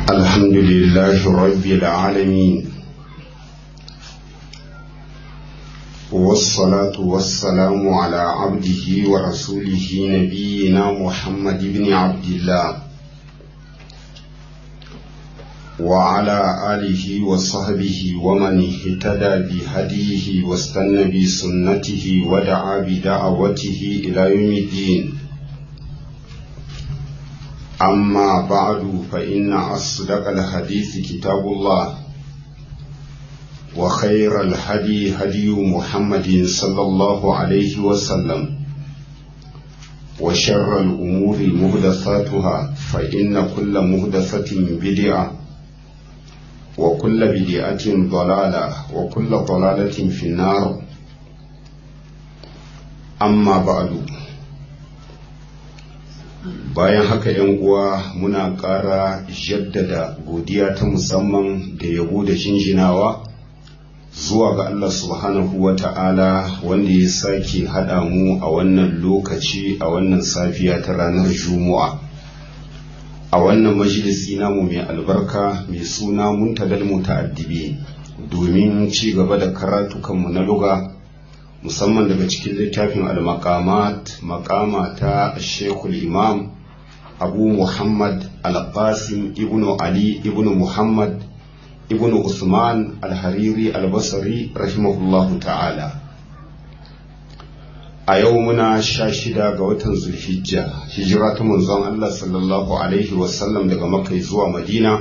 الحمد لله رب العالمين والصلاة والسلام على عبده ورسوله نبينا محمد بن عبد الله وعلى آله وصحبه ومن اهتدى بهديه واستنى بسنته ودعا بدعوته إلى يوم الدين أما بعد فإن أصدق الحديث كتاب الله وخير الهدي هدي محمد صلى الله عليه وسلم وشر الأمور مهدثاتها فإن كل مهدثة بدعة وكل بدعة ضلالة وكل ضلالة في النار أما بعد bayan haka yan uwa muna ƙara jaddada godiya ta musamman da yabo da jinjinawa zuwa ga Allah subhanahu wa ta'ala wanda ya sake haɗa mu a wannan lokaci a wannan safiya ta ranar juma'a a wannan majalisi namu mai albarka mai suna muntadal muta'addibi domin ci gaba da karatukanmu na luga musamman daga cikin littafin al-maqamat maqama ta Sheikhul Imam Abu Muhammad Al-Qasim ibn Ali ibn Muhammad ibn Usman Al-Hariri Al-Basri rahimahullahu ta'ala a yau muna sha shida ga watan Zulhijja hijira ta manzon Allah sallallahu alaihi wasallam daga Makka zuwa Madina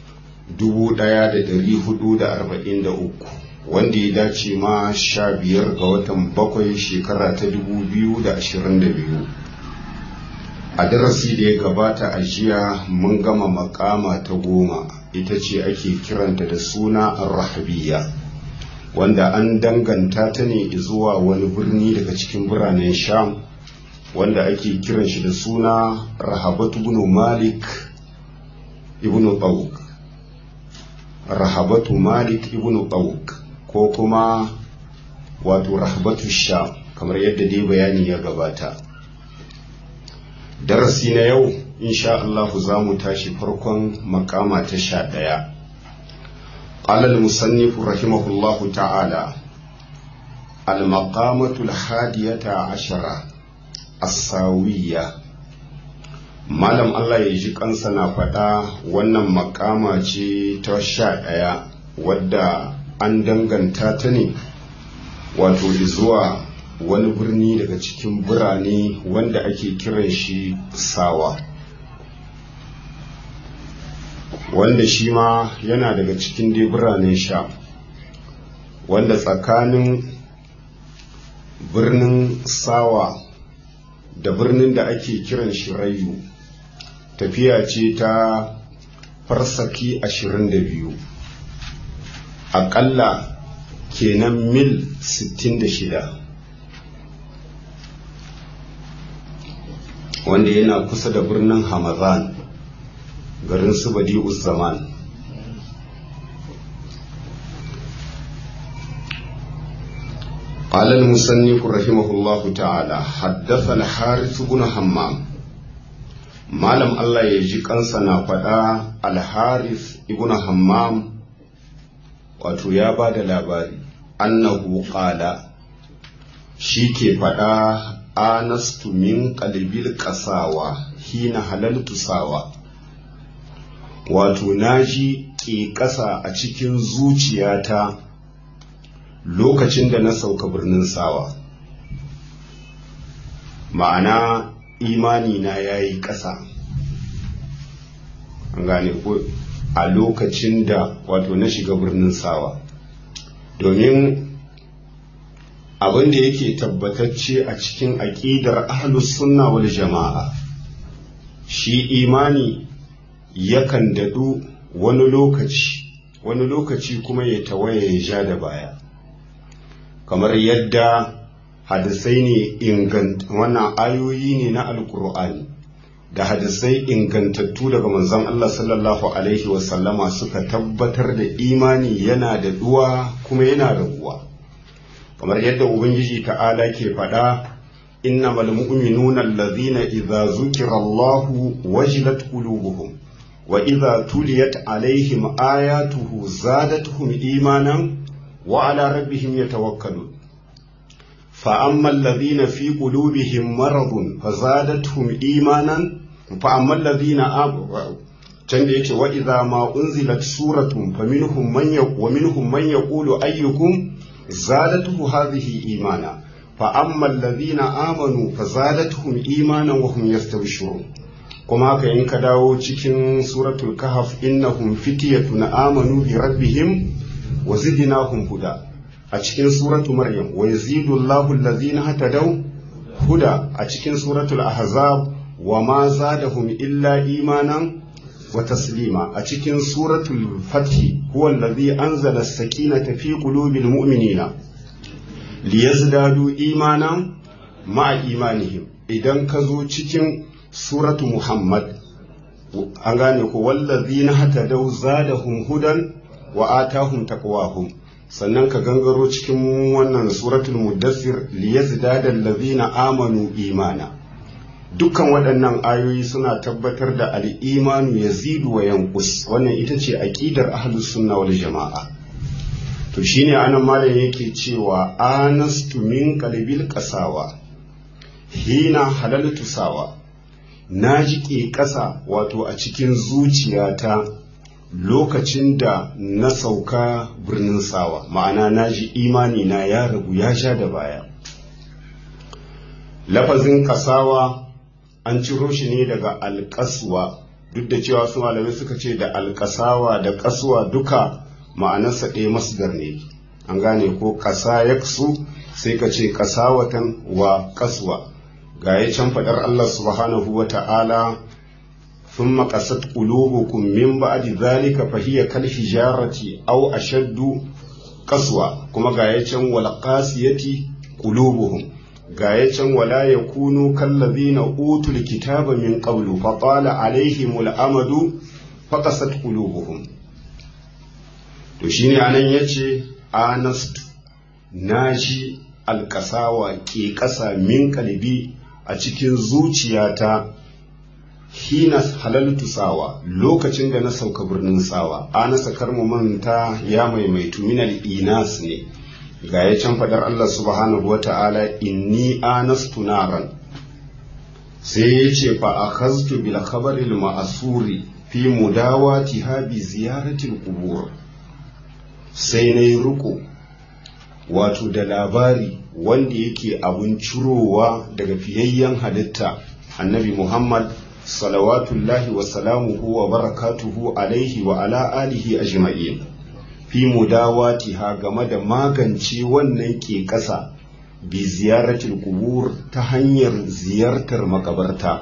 1443 wanda ya dace ma sha biyar ga watan bakwai shekara ta dubu biyu da ashirin da biyu a darasi da ya gabata a jiya mun gama makama ta goma ita ce ake kiranta da suna rahabiya wanda an danganta ta ne zuwa wani birni daga cikin biranen sham wanda ake kiran shi da suna rahabatu ibn malik ibn tawuk rahabatu malik ibn tawuk ko kuma wato rahbatu sha kamar yadda dai bayani ya gabata darasi na yau insha Allah za mu tashi farkon makama ta sha ɗaya قال المصنف رحمه الله تعالى المقامة الحادية عشرة الساوية malam Allah ya ji kansa na faɗa wannan makama ce ta sha ɗaya wadda an danganta ta ne wato zuwa wani birni daga cikin birane wanda ake kiran shi sawa wanda shi ma yana daga cikin dai biranen sha wanda tsakanin birnin sawa da birnin da ake kiran shi rayu tafiya ce ta farsaki ashirin da biyu aƙalla kenan mil 66 wanda yana kusa da birnin hamadan garin su badi'us zaman قال المصنف رحمه الله تعالى حدث الحارث بن حمام malam Allah ya ji kansa na faɗa alharis ibn hammam wato ya ba da labari annahu qala shi ke faɗa anastu min qalbil qasawa hina halaltu sawa wato naji ke ƙasa a cikin zuciyata lokacin da na sauka birnin sawa ma'ana imani na yayi ƙasa an gane ko a lokacin da wato na shiga birnin sawa domin abin da yake tabbatacce a cikin aƙidar ahlus sunna wal jama'a shi imani yakan daɗu wani lokaci wani lokaci kuma ya tawaye ya ja da baya kamar yadda hadisai ne ingant wannan ayoyi ne na alkur'ani da hadisai ingantattu daga manzon Allah sallallahu alaihi wasallama suka tabbatar da imani yana da duwa kuma yana raguwa kamar yadda ubangiji ta'ala ke faɗa innamal mu'minuna allazina idza zukira Allahu wajilat qulubuhum wa idza tuliyat alaihim ayatuhu zadatuhum imanan wa ala rabbihim yatawakkalun fa amma alladhina fi qulubihim maradun fazadatuhum imanan fa amma alladhina can da yake wa idza ma unzilat suratun faminhum man wa minhum man yaqulu ayyukum zadatuhu hadhihi imana fa amma alladhina amanu fazadatuhum imanan wa hum yastabshirun kuma haka in ka dawo cikin suratul kahf innahum fityatun amanu bi rabbihim wa zidnahum huda a cikin suratul maryam wa yazidu allahu alladhina hatadaw huda a cikin suratul ahzab wa ma zadahum illa imanan wa taslima a cikin suratul fathi huwa alladhi anzala as-sakinata fi qulubil mu'minina liyazdadu imanan ma'a imanihim idan ka zo cikin suratu muhammad an gane ko wallazina hatadaw zadahum hudan wa atahum taqwahum sannan ka gangaro cikin wannan suratul muddassir liyazdada allazina amanu imana dukkan waɗannan ayoyi suna tabbatar da al'imanu ya zidu wa yankus wannan ita ce aƙidar ahlus sunna wal jama'a to shine anan malam yake cewa anastu min qalbil qasawa hina halaltu sawa na jiƙe ƙasa wato a cikin zuciyata lokacin da na sauka birnin sawa ma'ana na ji imani na ya ragu ya sha da baya lafazin kasawa an ciro shi ne daga alƙaswa duk da cewa su malamai suka ce da alƙasawa da ƙaswa duka ma'anarsa ɗaya masdar ne an gane ko ƙasa ya sai ka ce ƙasawatan wa ƙaswa ga ya can faɗar Allah subhanahu wa ta'ala sun maƙasat ƙulubukum min ba'di zalika fahiya kal hijarati aw ashaddu ƙaswa kuma ga ya can wal qasiyati qulubuhum ga ya can wala ya kunu kallazina utul kitaba min qablu fa qala alaihimul amadu fa qasat qulubuhum to shine anan yace anastu naji alkasawa ke kasa min kalbi a cikin zuciyata hina halaltu sawa lokacin da na sauka birnin sawa anasa karmu manta ya maimaitu minal inas ne ga ya can faɗar Allah subhanahu wa ta'ala inni anastu naran sai ya ce fa akhaztu bil khabaril ma'asuri fi mudawati ha bi ziyaratil qubur sai na yi riko wato da labari wanda yake abun cirowa daga fiyayyen halitta annabi Muhammad salawatullahi wa salamuhu wa barakatuhu alaihi wa ala alihi ajma'in fi mudawatiha game da magance wannan ke ƙasa bi ziyaratul kubur ta hanyar ziyartar makabarta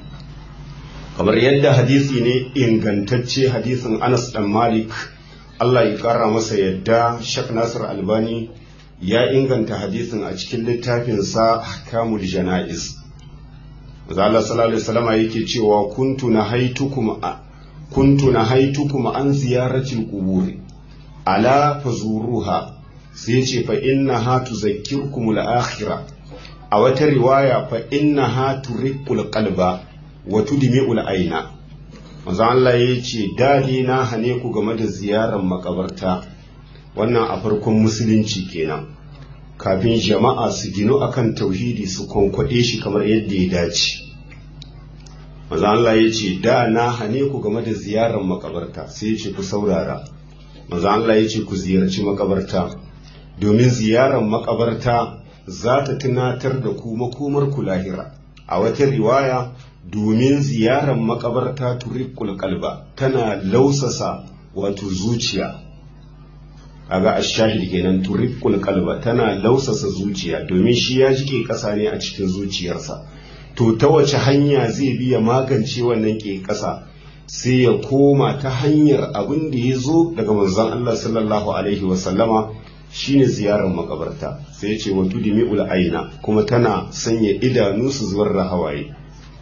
kamar yadda hadisi ne ingantacce hadisin Anas dan Malik Allah ya kara masa yadda Sheikh Nasir Albani ya inganta hadisin a cikin littafinsa Ahkamul Janaiz Allah sallallahu alaihi wasallam yake cewa kuntu nahaitukum kuntu nahaitukum an ziyaratil quburi ala fazuruha sai ce fa inna ha tuzakkirkum al-akhirah a wata riwaya fa inna ha turiqul qalba wa tudmi'ul aina manzo Allah ya ce dadi na hane ku game da ziyarar makabarta wannan a farkon musulunci kenan kafin jama'a su ginu akan tauhidi su konkwade shi kamar yadda ya dace manzo Allah ya ce da na hane ku game da ziyarar makabarta sai ya ce ku saurara manzo Allah ya ce ku ziyarci makabarta domin ziyarar makabarta za ta tunatar da ku makomar ku lahira a wata riwaya domin ziyarar makabarta turiqul qalba tana lausasa wato zuciya kaga ashahid kenan turiqul qalba tana lausasa zuciya domin shi ya jike kasa ne a cikin zuciyarsa to ta wace hanya zai biya magance wannan ke kasa sai ya koma ta hanyar abin da ya zo daga manzon Allah sallallahu alaihi wasallama shine ziyarar makabarta sai ya ce wa tudimi'ul aina kuma tana sanya idanu su zubar da hawaye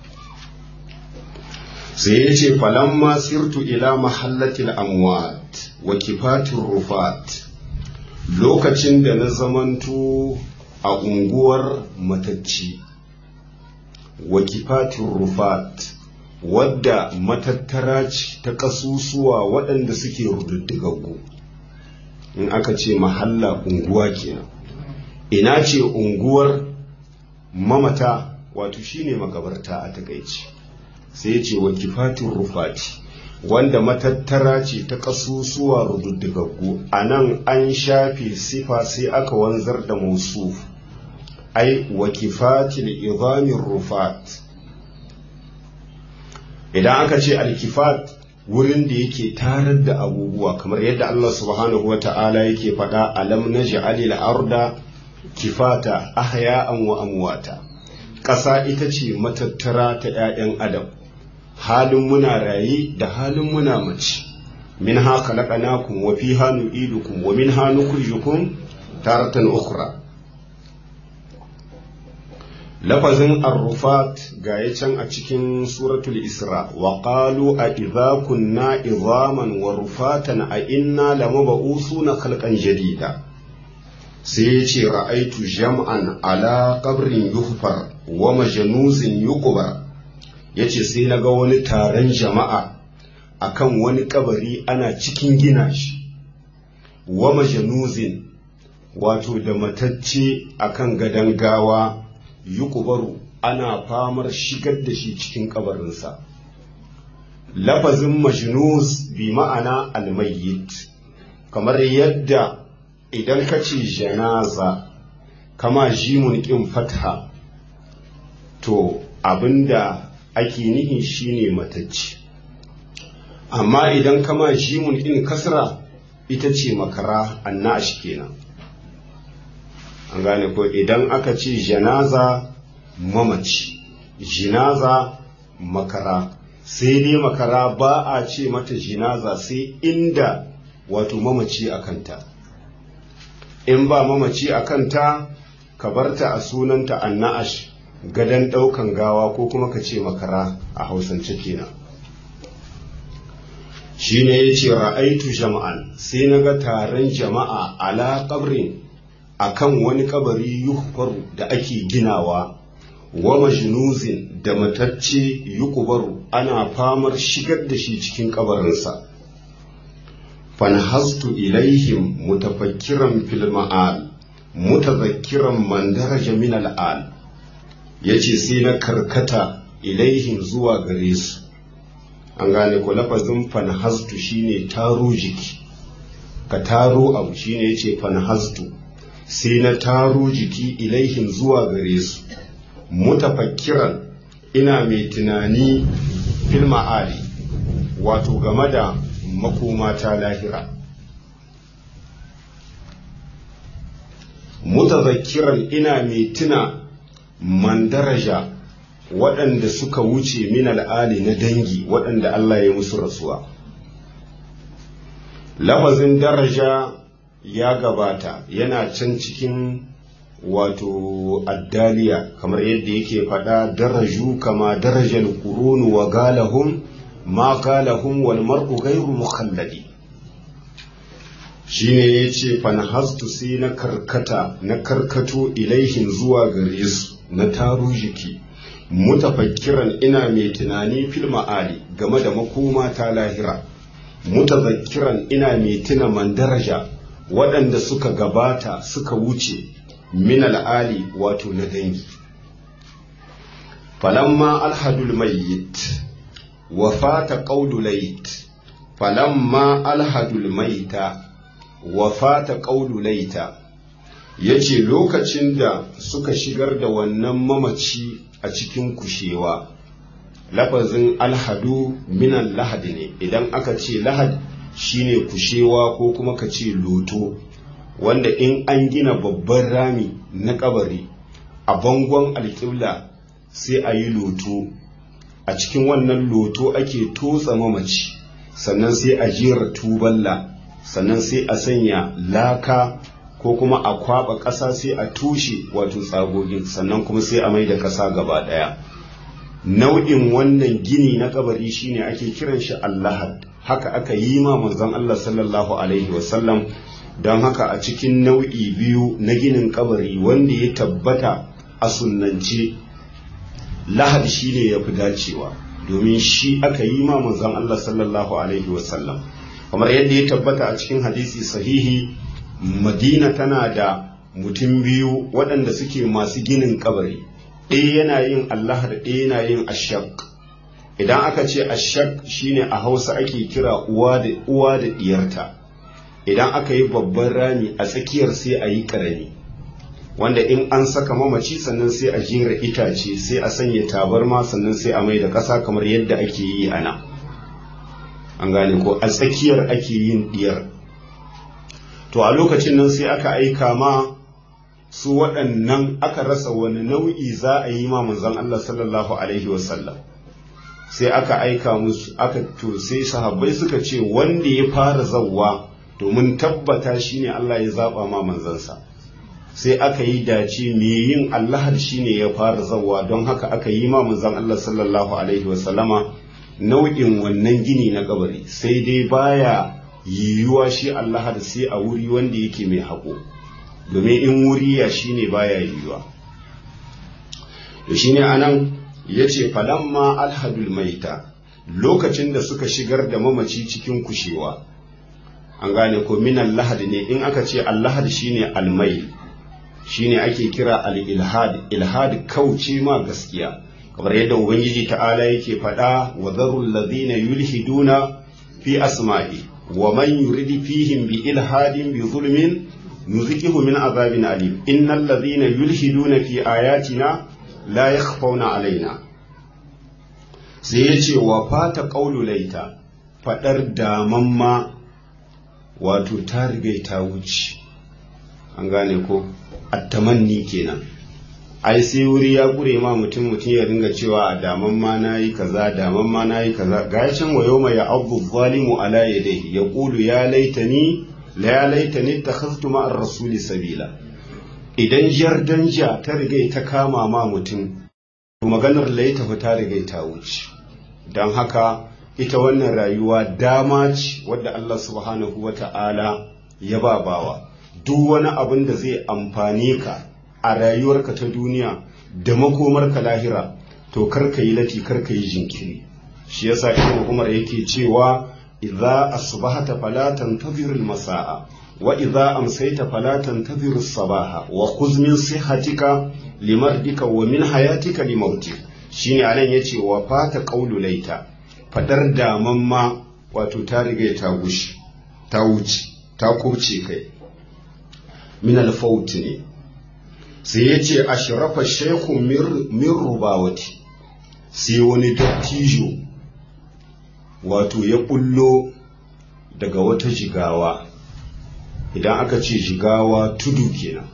sai ya ce falamma sirtu ila mahallatil amwat wa kifatir rufat lokacin da na zamanto a unguwar matacci wa kifatir rufat wadda matattara ce ta ƙasusuwa waɗanda suke rududdigaggu in aka ce mahalla unguwa kenan ina ce unguwar mamata wato shine makabarta a takaici sai ce wa kifatin rufati wanda matattara ce ta ƙasusuwa rududdigaggu a nan an shafe sifa sai aka wanzar da musu ai wa kifatil izamin rufat idan aka ce alkifat wurin da yake tarar da abubuwa kamar yadda Allah subhanahu wa ta'ala yake faɗa alam naj'alil arda kifata ahya'an wa amwata ƙasa ita ce matattara ta 'ya'yan adam halin muna raye da halin muna mace min ha khalaqnakum wa fiha nu'idukum wa minha nukhrijukum taratan ukhra lafazin arrufat ga ya can a cikin suratul isra wa qalu a idza kunna idhaman wa rufatan a inna lamab'usuna khalqan jadida sai ya ce ra'aitu jam'an ala qabrin yuhfar wa majnuzin yuqbar yace sai naga wani taron jama'a akan wani kabari ana cikin gina shi wa majnuzin wato da matacce akan gadan gawa yukubaru ana famar shigar da shi cikin kabarinsa lafazin majnus bi ma'ana almayyit kamar yadda idan ka ce janaza kama jimun ƙin fatha to abinda ake nihi shine matacce amma idan kama jimun ƙin kasra ita ce makara annash kenan an gane ko idan aka ce janaza mamaci jinaza makara sai dai makara ba a ce mata jinaza sai inda wato mamaci a kanta in ba mamaci a kanta ka barta a sunanta anna'ash gadon ɗaukan gawa ko kuma ka ce makara a hausance kenan shi ne ya ce ra'aitu jama'an sai na ga taron jama'a ala ƙabrin akan wani kabari yuhfaru da ake ginawa wa majnuzin da matacce yukubaru ana famar shigar da shi cikin kabarinsa fanhastu ilaihim mutafakkiran fil ma'al mutazakkiran man daraja min al'al yace sai na karkata ilaihim zuwa gare su an gane ko lafazin fanhastu shine taro jiki ka taro abu shine yace fanhastu sai na taro jiki ilaihim zuwa gare su mutafakkiran ina mai tunani fil ma'ali wato game da makoma ta lahira mutazakkiran ina mai tuna man daraja waɗanda suka wuce min al'ali na dangi waɗanda Allah ya musu rasuwa lafazin daraja ya gabata yana can cikin wato addaliya kamar yadda yake faɗa daraju kama darajar kurunu wa galahum ma galahum wal mar'u ghairu mukhalladi shine yace fanhastu sai na karkata na karkato ilaihin zuwa gare su na taro jiki mutafakkiran ina mai tunani fil ma'ali game da makoma ta lahira mutazakkiran ina mai tuna man daraja waɗanda suka gabata suka wuce min al'ali wato na dangi falamma alhadul mayyit wa fata qawlu layt falamma alhadul maita wa fata qawlu layta yace lokacin da suka shigar da wannan mamaci a cikin kushewa lafazin alhadu minan lahadi ne idan aka ce lahad shine kushewa ko kuma ka ce loto wanda in an gina babban rami na kabari a bangon alƙibla sai a yi loto a cikin wannan loto ake totsa mamaci sannan sai a jera tuballa sannan sai a sanya laka ko kuma a kwaba ƙasa sai a tushe wato tsagogin sannan kuma sai a mai da ƙasa gaba ɗaya nau'in wannan gini na kabari shine ake kiran shi allahad haka aka yi ma manzon Allah sallallahu alaihi wasallam don haka a cikin nau'i biyu na ginin kabari wanda ya tabbata a sunnance lahad shine ya fi dacewa domin shi aka yi ma manzon Allah sallallahu alaihi wasallam kamar yadda ya tabbata a cikin hadisi sahihi madina tana da mutum biyu waɗanda suke masu ginin kabari ɗaya yana yin Allah da ɗaya yana yin ashak idan aka ce ashak shine a hausa ake kira uwa da uwa da diyarta idan aka yi babban rami a tsakiyar sai a yi ƙarami wanda in an saka mamaci sannan sai a jera itace sai a sanya tabarma sannan sai a mai da ƙasa kamar yadda ake yi a nan an gane ko a tsakiyar ake yin diyar to a lokacin nan sai aka aika ma su waɗannan aka rasa wani nau'i za a yi ma manzon Allah sallallahu alaihi wasallam sai aka aika musu aka to sai sahabbai suka ce wanda ya fara zawwa domin tabbata shine Allah ya zaba ma manzansa sai aka yi dace me yin Allah shine ya fara zawwa don haka aka yi ma manzon Allah sallallahu alaihi wasallama nau'in wannan gini na kabari sai dai baya yiwuwa shi Allah da sai a wuri wanda yake mai haƙo domin in wuri ya shine baya yiwuwa to shine anan yace falamma alhadul maita lokacin da suka shigar da mamaci cikin kushewa an gane ko minan lahad ne in aka ce allahad shine almai shine ake kira al-ilhad ilhad kauce ma gaskiya kamar yadda ubangiji ta'ala yake faɗa wa zarul ladhina yulhiduna fi asma'i wa man yurid fihim bi ilhadin bi zulmin nuzikihu min azabin alim innal ladhina yulhiduna fi ayatina la yakhfawna alaina sai yace wa fata qawlu laita fadar damamma wato ta riga ta wuce an gane ko attamanni kenan ai sai wuri ya kure ma mutum mutum ya ringa cewa a daman ma nayi kaza daman ma nayi kaza ga can wa yawma ya abu zalimu ala yadayhi yaqulu ya laitani la ya laitani takhaztu ma ar-rasuli sabila idan jardanja ta riga ta kama ma mutum to maganar laita ta riga ta wuce dan haka ita wannan rayuwa dama ce wadda Allah subhanahu wata'ala ya ba bawa duk wani abin da zai amfane ka a rayuwarka ta duniya da makomarka lahira to karka yi lati karka yi jinkiri shi yasa ibn umar yake cewa idza asbahata fala tantazir al-masaa wa idza amsayta fala tantazir as-sabaha wa khudh min sihhatika limardika wa min hayatika limautik shine anan yace wa fata qawlu laita fadar daman ma wato ta riga ta gushi ta wuce ta kubce kai min al-faut ne sai ya ce a shirafa shekun min rubawati sai wani dattijo wato ya bullo daga wata jigawa idan aka ce jigawa tudu kenan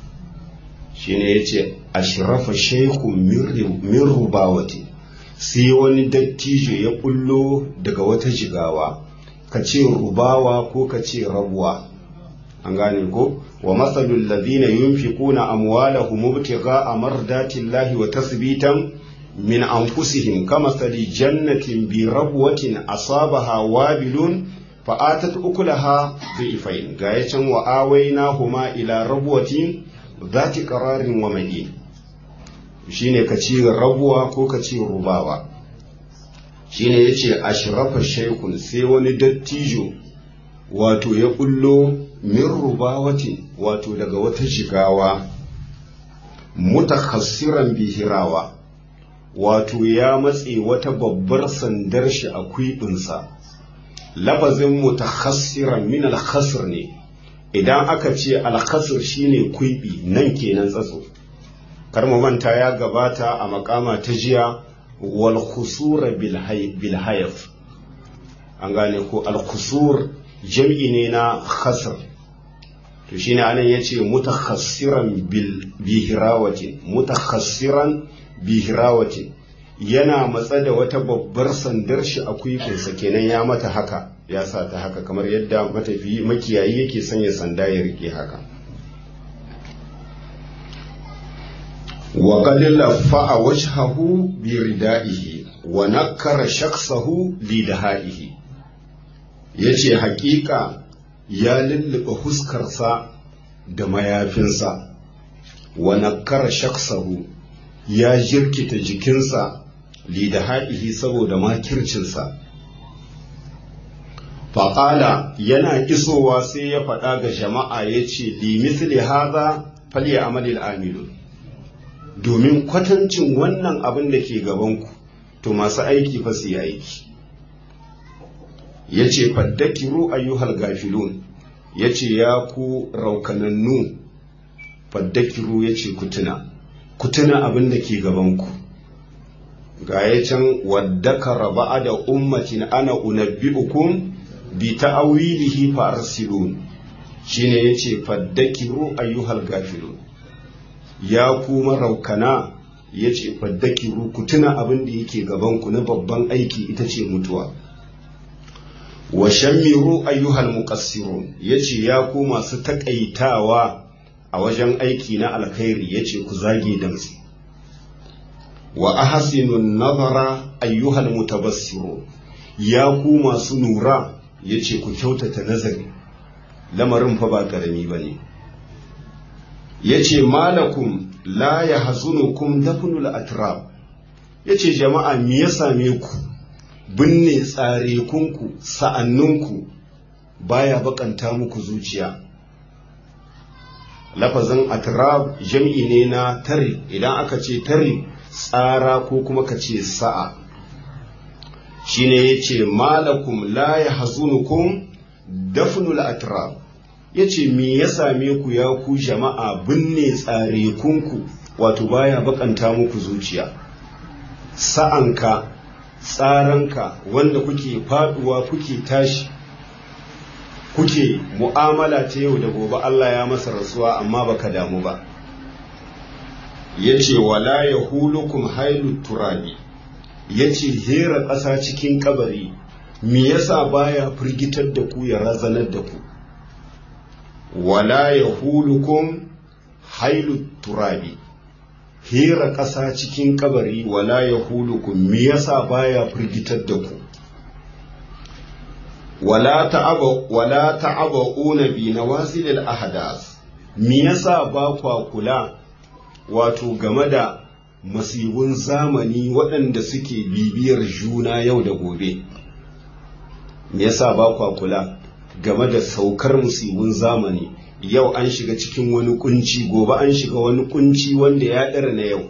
shine ya ce a shirafa shekun min rubawati sai wani dattijo ya bullo daga wata jigawa ka ce rubawa ko ka ce rabuwa an gane ko wa masalul ladina yunfiquna amwalahum ibtigha'a mardatillahi wa tasbitan min anfusihim kamasali jannatin bi rabwatin asabaha wabilun fa atat ukulaha dhifain gayacin wa awaynahuma ila rabwatin dhati qararin wa mahin shine ka ci rabuwa ko ka ci rubawa shine yace ashrafa shaykun sai wani dattijo wato ya bullo min rubawatin wato daga wata shigawa mutakhassiran bihirawa wato ya matse wata babbar sandar shi a kwiɓinsa lafazin mutakhassiran min alkhasr ne idan aka ce alkhasr shine kwiɓi nan kenan tsatso kar mu manta ya gabata a makama ta jiya wal khusura bil hayf an gane ko al khusur jam'i ne na khasr to shine anan yace mutakhassiran bil bihirawatin mutakhassiran bihirawatin yana matsa da wata babbar sandar shi a kwifinsa kenan ya mata haka ya sa ta haka kamar yadda matafi makiyayi yake sanya sanda ya rike haka wa qad lafa'a wajhahu bi ridaihi wa nakkara shakhsahu li dahaihi yace haƙiƙa ya lullube huskarsa da mayafinsa wa nakkara shaksahu ya jirkita jikinsa lidahaihi saboda makircinsa faƙala yana isowa sai ya faɗa ga jama'a ya ce limisli haza falye amalil amilu domin kwatancin wannan abin da ke gabanku to masu aiki fa su yi aiki ya ce faddakiru ayyuhal gafilun ya ce ya ku raukanannu faddakiru ya ce kutuna kutuna abin da ke gabanku ga ya can waddakara ba'a da ummatin ana unabbi'ukum bi ta'awilihi fa arsilun shine yace faddakiru ayyuhal gafilun ya ku maraukana yace faddakiru ku tuna abin da yake gaban ku na babban aiki ita ce mutuwa wa shammiru ayyuhal muqassirun yace ya ku masu takaitawa a wajen aiki na alkhairi yace ku zage damtsi wa ahsinun nazara ayyuhal mutabassirun ya ku masu nura ya ce ku kyautata nazari lamarin fa ba ƙarami ba ne ya ce malakum la ya hazunukum dafnul atrab ya ce jama'a me ya same ku binne tsarekunku sa'anninku baya bakanta muku zuciya lafazin atrab jam'i ne na tare idan aka ce tare tsara ko kuma ka ce sa'a shine yace malakum la yahzunukum dafnul atrab yace me ya same ku ya ku jama'a binne tsare kunku wato baya bakanta muku zuciya sa'anka tsaranka wanda kuke faduwa kuke tashi kuke mu'amala ta yau da gobe Allah ya masa rasuwa amma baka damu ba yace wala yahulukum hailut turabi ya ce hera ƙasa cikin kabari me yasa baya firgitar da ku ya razanar da ku wala ya hulukum hailu turabi hera ƙasa cikin kabari wala ya hulukum me yasa baya firgitar da ku wala ta'aba wala ta'abuna bi nawazil al ahdas me yasa ba kwa kula wato game da masibun zamani waɗanda suke bibiyar juna yau da gobe me yasa ba kwa kula game da saukar musibun zamani yau an shiga cikin wani kunci gobe an shiga wani kunci wanda ya ɗara na yau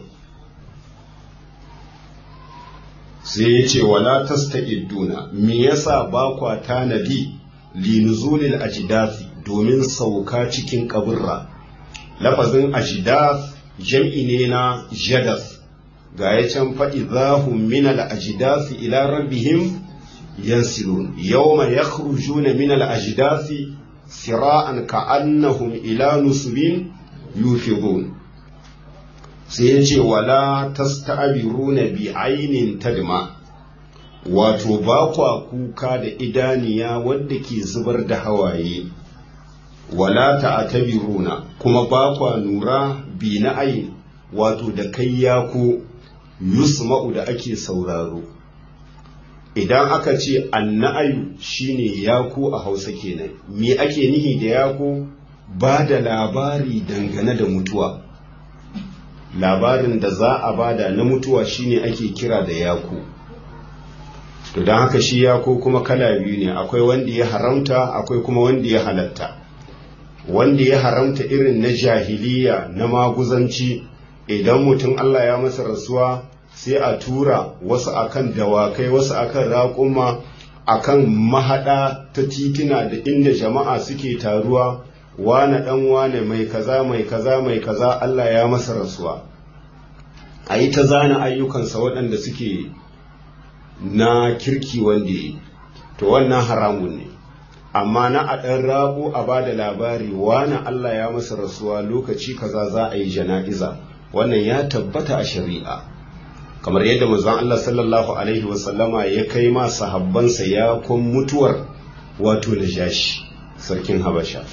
sai ya ce wala tasta'iduna me yasa ba kwa tanadi linuzulil ajidafi domin sauka cikin kaburra lafazin ajidath jam'i ne na jadas ga ya can faɗi zahun min al'ajidasi ila rabbihim yansilun yawma yakhrujuna min al'ajidasi sira'an ka'annahum ila nusubin yufidun sai ya ce wala tasta'biruna bi ainin tadma wato ba kwa kuka da idaniya wadda ke zubar da hawaye wala ta'tabiruna kuma ba kwa nura bi na ayin wato da kai yako yusma'u da ake sauraro idan aka ce anna'ayu shine yako a hausa kenan me ake nihi da yako ba da labari dangane da mutuwa labarin da za a bada na mutuwa shine ake kira da yako to don haka shi yako kuma kala biyu ne akwai wanda ya haramta akwai kuma wanda ya halatta wanda ya haramta irin na jahiliya na maguzanci idan mutum Allah ya masa rasuwa sai a tura wasu akan dawakai wasu akan raƙuma akan mahaɗa ta titina da inda jama'a suke taruwa wane ɗan wane mai kaza mai kaza mai kaza Allah ya masa rasuwa a yi ta zana ayyukansa waɗanda suke na kirki wanda yi to wannan haramun ne amma na a ɗan rago a ba da labari wani Allah ya masa rasuwa lokaci kaza za a yi jana'iza wannan ya tabbata a shari'a kamar yadda manzon Allah sallallahu alaihi wasallama ya kai ma sahabbansa ya kun mutuwar wato najashi sarkin habasha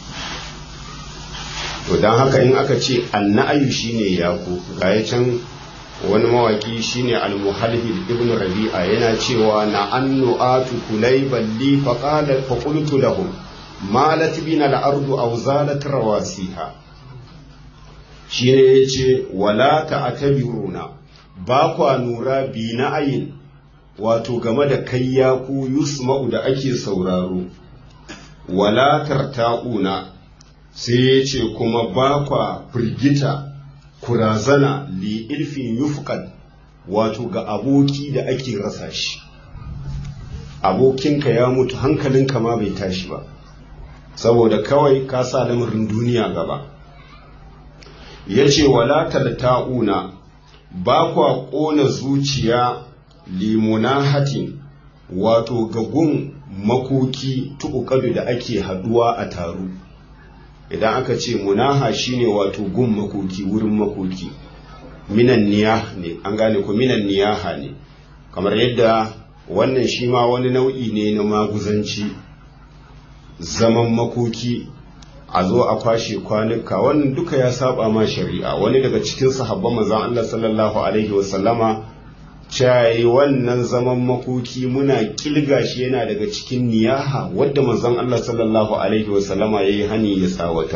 to don haka in aka ce anna'ayu shine yako ga ya can wani mawaki shine al-muhalhil ibn rabi'a yana cewa na annu'atu kulayban li faqala fa qultu lahum malat bina al-ardu aw zalat rawasiha shine yace wala ta'tabiruna ba kwa nura bi na ayin wato game da kayya ku yusma'u da ake sauraro wala tarta'una sai ya ce kuma ba kwa firgita kurazana li ilfin yufqad wato ga aboki da ake rasa shi abokinka ya mutu hankalinka ma bai tashi ba saboda kawai ka sa lamarin duniya gaba ya ce wala talta'una ba kwa ƙona zuciya limunahatin wato ga gun makoki tuƙuƙadu da ake haɗuwa a taru idan aka ce munaha shine wato gun makoki wurin makoki minan niyaha ne an gane ko minan niyaha ne kamar yadda wannan shi ma wani nau'i ne na maguzanci zaman makoki a zo a kwashe kwanuka wannan duka ya saba ma shari'a wani daga cikin sahabban manzon Allah sallallahu alaihi wasallama cayi wannan zaman makoki muna kilga shi yana daga cikin niyaha wadda manzon Allah sallallahu alaihi wasallama yayi hani ya tsawatar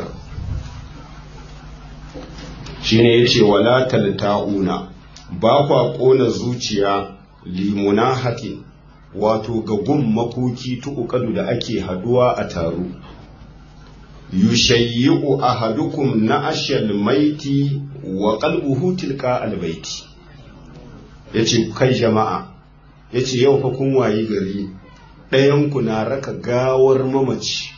shine yace wala talta'una ba kwa kona zuciya limunahatin wato ga gun makoki tuƙuƙadu da ake haduwa a taro yushayyi'u ahadukum na ashal maiti wa qalbuhu tilka albaiti yace kai jama'a yace yau fa kun wayi gari ɗayan ku na raka gawar mamaci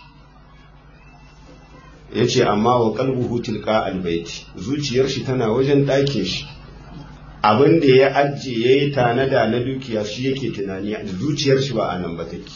yace amma wa qalbuhu tilka albaiti zuciyar shi tana wajen ɗakin shi abin da ya ajiye ya yi tanada na dukiya shi yake tunani a zuciyar shi ba a nan ba take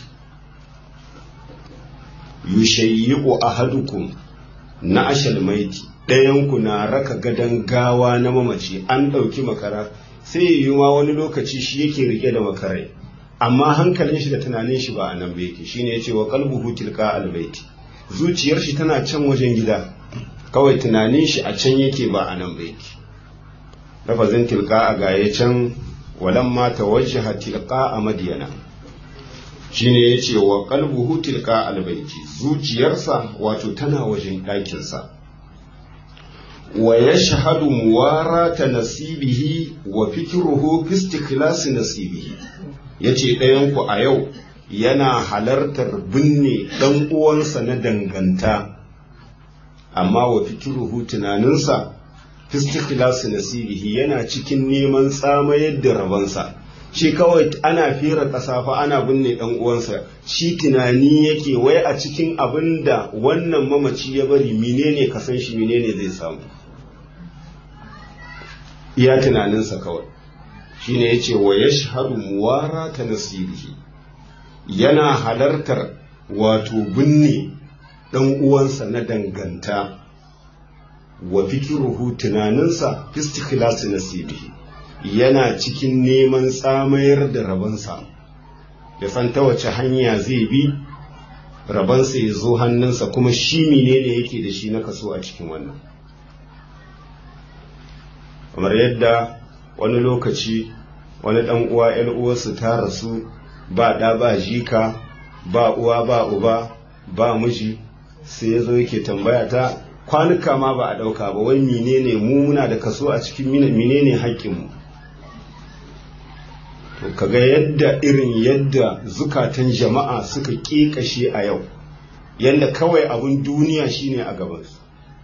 yushayyi'u ahadukum na ashal maiti ɗayanku na raka gadon gawa na mamaci an ɗauki makara sai yi ma wani lokaci shi yake rike da makarai amma hankalin shi da tunanin shi ba a nan ba yake shine yace wa qalbuhu tilka albaiti zuciyar shi tana can wajen gida kawai tunanin shi a can yake ba a nan ba yake lafazin tilka a gaye can walamma tawajjaha tilka a madiyana shine yace wa qalbuhu tilka albayti zuciyarsa wato tana wajen ɗakinsa wa yashhadu muwarata nasibihi wa fikruhu fi istikhlasi nasibihi yace ɗayan ku a yau yana halartar binne ɗan uwansa na danganta amma wa fikruhu tunaninsa fistikhlasu nasibihi yana cikin neman tsamayar da rabansa shi kawai ana fira ƙasa fa ana binne ɗan uwansa shi tunani yake wai a cikin abin da wannan mamaci ya bari menene ka san shi menene zai samu iya tunaninsa kawai shine yace wa yashhadu muwara ta nasibihi yana halartar wato binne ɗan uwansa na danganta wa fikiruhu tunaninsa istikhlasi nasibihi yana cikin neman tsamayar da rabansa ya san ta wace hanya zai bi rabansa ya zo hannunsa kuma shi menene yake da shi na kaso a cikin wannan kamar yadda wani lokaci wani ɗan uwa ‘yan uwarsu ta rasu ba ɗa ba jika ba uwa ba uba ba miji sai ya zo yake tambaya ta kwanuka ma ba a ɗauka ba wai menene mu muna da kaso a cikin menene haƙƙinmu to kaga yadda irin yadda zukatan jama'a suka ƙeƙashe a yau yadda kawai abin duniya shine a gabansu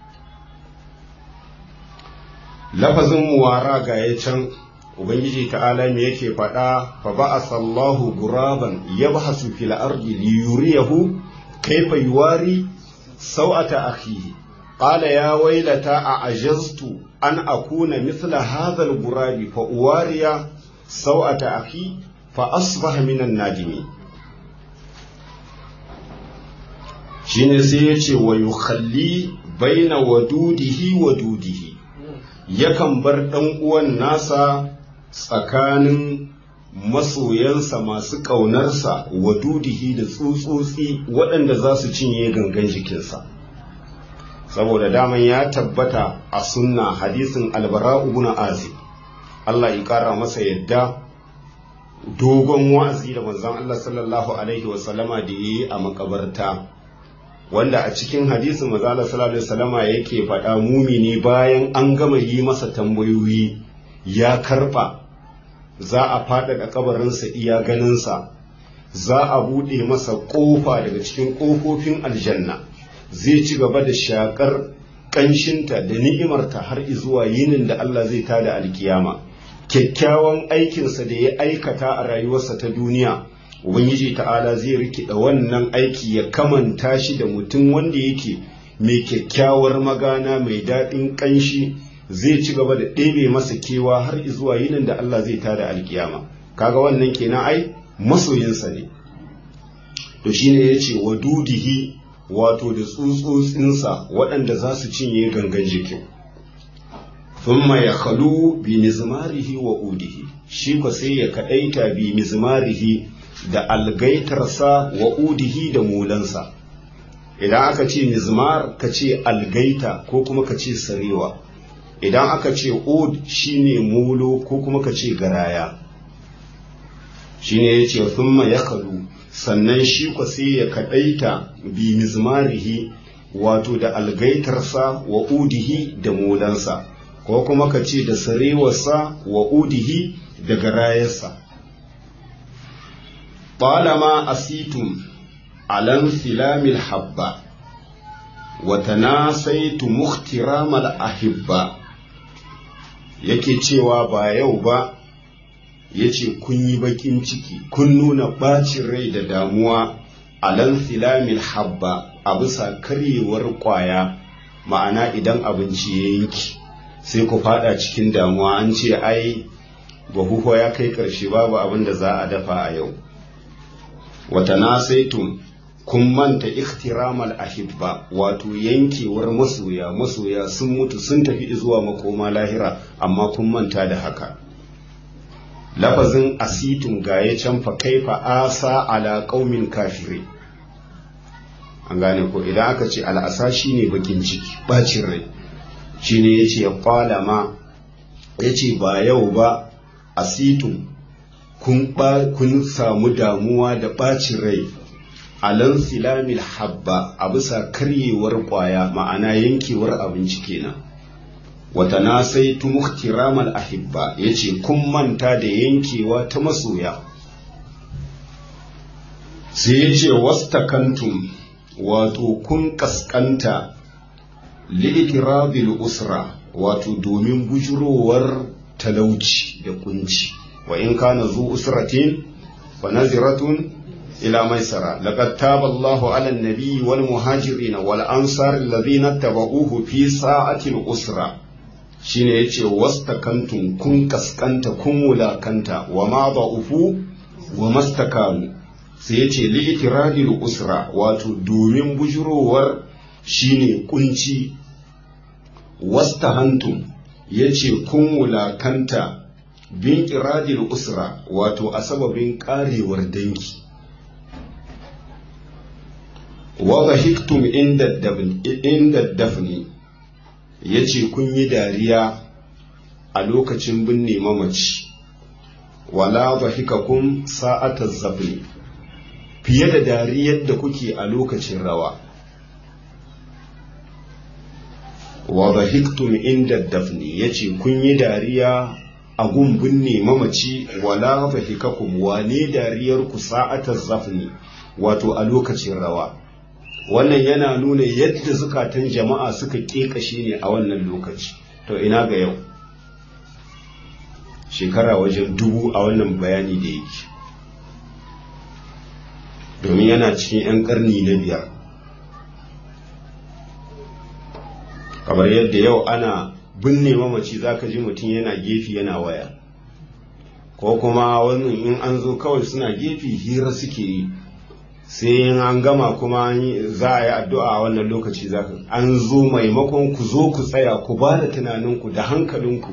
lafazin muwara ga ya can ubangiji ta'ala me yake faɗa fa ba'asa Allahu guraban yabhasu fil ardi liyuriyahu kaifa yuwari sau'ata akhihi قال يا ويلتى أعجزت أن أكون مثل هذا الغراب فأواري سوءة أخي فأصبح من النادمين shine sai ya ce wa yukhalli baina wadudihi wadudihi yakan bar ɗan uwan nasa tsakanin masoyansa masu ƙaunarsa wadudihi da tsutsotsi waɗanda za su cinye gangan jikinsa saboda daman ya tabbata a sunna hadisin albara ibn azib Allah ya kara masa yadda dogon wa'azi da manzon Allah sallallahu alaihi wa sallama da yi a makabarta wanda a cikin hadisin manzon Allah sallallahu alaihi wa sallama yake faɗa mumini bayan an gama yi masa tambayoyi ya karɓa za a faɗaɗa kabarinsa iya ganinsa za a buɗe masa ƙofa daga cikin ƙofofin aljanna zai ci gaba da shaƙar ƙanshinta da ni'imarta har zuwa yinin da Allah zai tada alkiyama kyakkyawan aikinsa da ya aikata a rayuwarsa ta duniya ubangiji ta'ala zai rikida wannan aiki ya kamanta shi da mutum wanda yake mai kyakkyawar magana mai daɗin ƙanshi zai ci gaba da ɗebe masa kewa har zuwa yinin da Allah zai tada alkiyama kaga wannan kenan ai masoyinsa ne to shine yace wadudihi wato da tsutsotsinsa waɗanda za su cinye gangan jikin thumma ya khalu bi mizmarihi wa udihi shi ko sai ya kadaita bi mizmarihi da algaitarsa wa udihi da mulansa idan aka ce mizmar ka ce algaita ko kuma ka ce sarewa idan aka ce ud shine mulo ko kuma ka ce garaya shine yace thumma ya khalu sannan shi ko sai ya kadaita bi mizmarihi wato da algaitarsa wa udihi da mulansa ko kuma ka ce da sarewarsa wa udihi da garayarsa طالما أسيتم على انسلام الحبة وتناسيتم اخترام الأحبة yake cewa ba yau ba ya ce kun yi bakin ciki kun nuna bacin rai da damuwa alan filamil habba a bisa karyewar kwaya ma'ana idan abinci ya yanki sai ku fada cikin damuwa an ce ai bahuho ya kai karshe babu abin da za a dafa a yau wata nasaitum kun manta ikhtiramal ahibba wato yankewar masoya masoya sun mutu sun tafi zuwa makoma lahira amma kun manta da haka lafazin asitum ga ya can fa kaifa asa ala qaumin kafiri an gane ko idan aka ce al'asa shine bakin ciki bacin rai shine yace qala ma yace ba yau ba asitum kun kun samu damuwa da bacin rai alan silamil habba a bisa karyewar kwaya ma'ana yankewar abinci kenan wata na sai tumuhtiramal ahibba ya ce kun manta da yankewa ta masoya sai ya ce wastakantum wato kun kaskanta li'itirabil usra wato domin bujurowar talauci da kunci wa in kana zu usratin fa naziratun ila maisara laqad taba Allahu 'ala an-nabi wal muhajirin wal ansar alladhina tabauhu fi sa'ati al-usra shine yace wastakantum kun kaskanta kun wulakanta wa ma da'ufu wa mastakanu sai yace li itiradil usra wato domin bujurowar shine kunci wastahantum yace kun wulakanta bin iradil usra wato a sababin karewar dangi wa dhahiktum inda dafni yace kun yi dariya a lokacin binne mamaci wala dhahikakum sa'ataz zafni fiye da dariyar da kuke a lokacin rawa wa dhahiktum inda dafni yace kun yi dariya a gun binne mamaci wala dhahikakum wane dariyar ku sa'ataz zafni wato a lokacin rawa wannan yana nuna yadda zukatan jama'a suka ƙeƙashe ne a wannan lokaci to ina ga yau shekara wajen dubu a wannan bayani da yake domin yana cikin 'yan ƙarni na biyar kamar yadda yau ana binne mamaci zaka ji mutum yana gefe yana waya ko kuma wannan in an zo kawai suna gefe hira suke yi sai in an gama kuma za a yi addu'a a wannan lokaci za ka an zo maimakon ku zo ku tsaya ku ba da tunaninku da hankalinku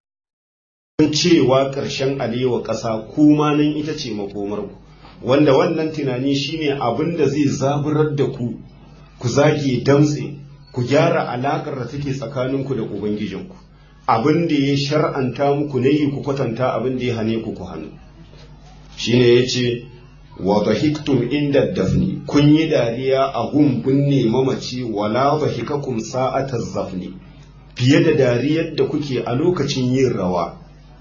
cewa ƙarshen alewa ƙasa kuma nan ita ce makomarku wanda wannan tunani shine abin da zai zaburar da ku ku zage damtse ku gyara alaƙar da take tsakaninku da ubangijinku abin da ya shar'anta muku ne yi ku kwatanta abin da ya hane ku ku hannu shine ya ce wa dhahiktum inda dafni kun yi dariya a gun binne mamaci wala dhahikakum sa'ata zafni fiye da dariyar da kuke a lokacin yin rawa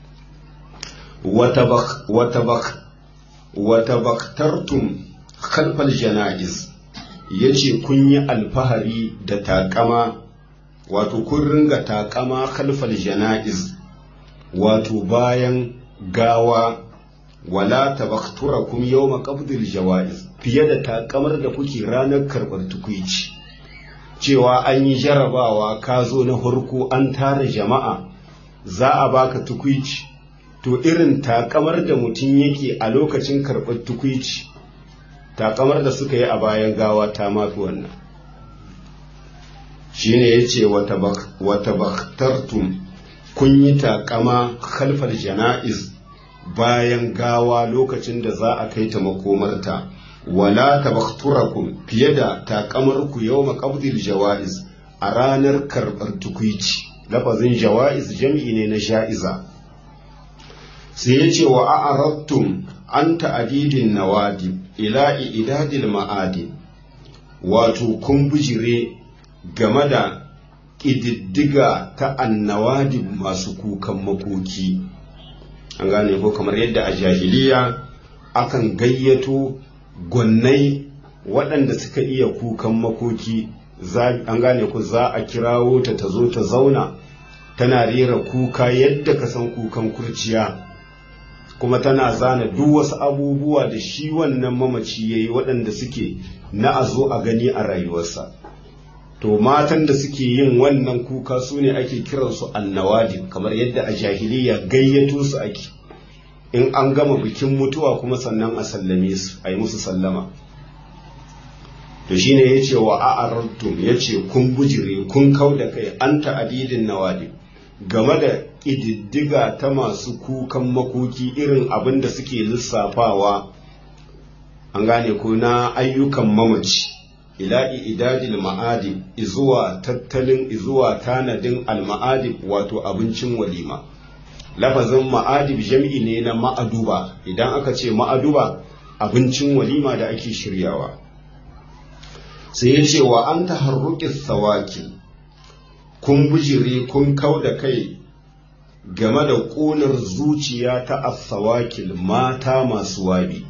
wata baktartum khalfal jana'iz ya ce kun yi alfahari da takama wato kun ringa takama khalfal jana'iz wato bayan gawa wala tabakturakum yawma qabdil jawaiz fiye da takamar da kuke ranar karɓar tukuici cewa an yi jarabawa ka zo na farko an tara jama'a za a baka tukuici to irin takamar da mutum yake a lokacin karɓar tukuici takamar da suka yi a bayan gawa ta mafi wannan shine ya ce wata baktartum kun yi takama khalfar jana'iz bayan gawa lokacin da za a kai ta makomarta wala tabakturakum fiye da takamarku yau maƙabdil jawa'iz a ranar karɓar tukuici lafazin jawa'iz jam'i ne na sha'iza sai ya ce wa a'arattum an ta'adidin nawadi ila idadil ma'adi wato kun bijire game da ƙididdiga ta annawadi masu kukan makoki an gane ko kamar yadda a jahiliya akan gayyato gwannai waɗanda suka iya kukan makoki an gane ku za a kirawo ta ta zo ta zauna tana rera kuka yadda ka san kukan kurciya kuma tana zana duk wasu abubuwa da shi wannan mamaci ya yi waɗanda suke na a zo a gani a rayuwarsa to matan da suke yin wannan kuka su ne ake kiransu annawadi kamar yadda a jahiliya gayyato su ake in an gama bikin mutuwa kuma sannan a sallame su a yi musu sallama to shine ya ce wa a'arantum ya ce kun bujire kun kau da kai an ta'adidin nawadi game da ƙididdiga ta masu kukan makoki irin abin da suke lissafawa an gane ko na ayyukan mamaci ila idadil ma'adib izuwa tattalin izuwa tanadin al-ma'adib wato abincin walima lafazin ma'adib jam'i ne na ma'aduba idan aka ce ma'aduba abincin walima da ake shiryawa sai ya ce wa an taharruqis sawaki kun bujire kun kau da kai game da ƙunar zuciya ta asawakil mata masu wabi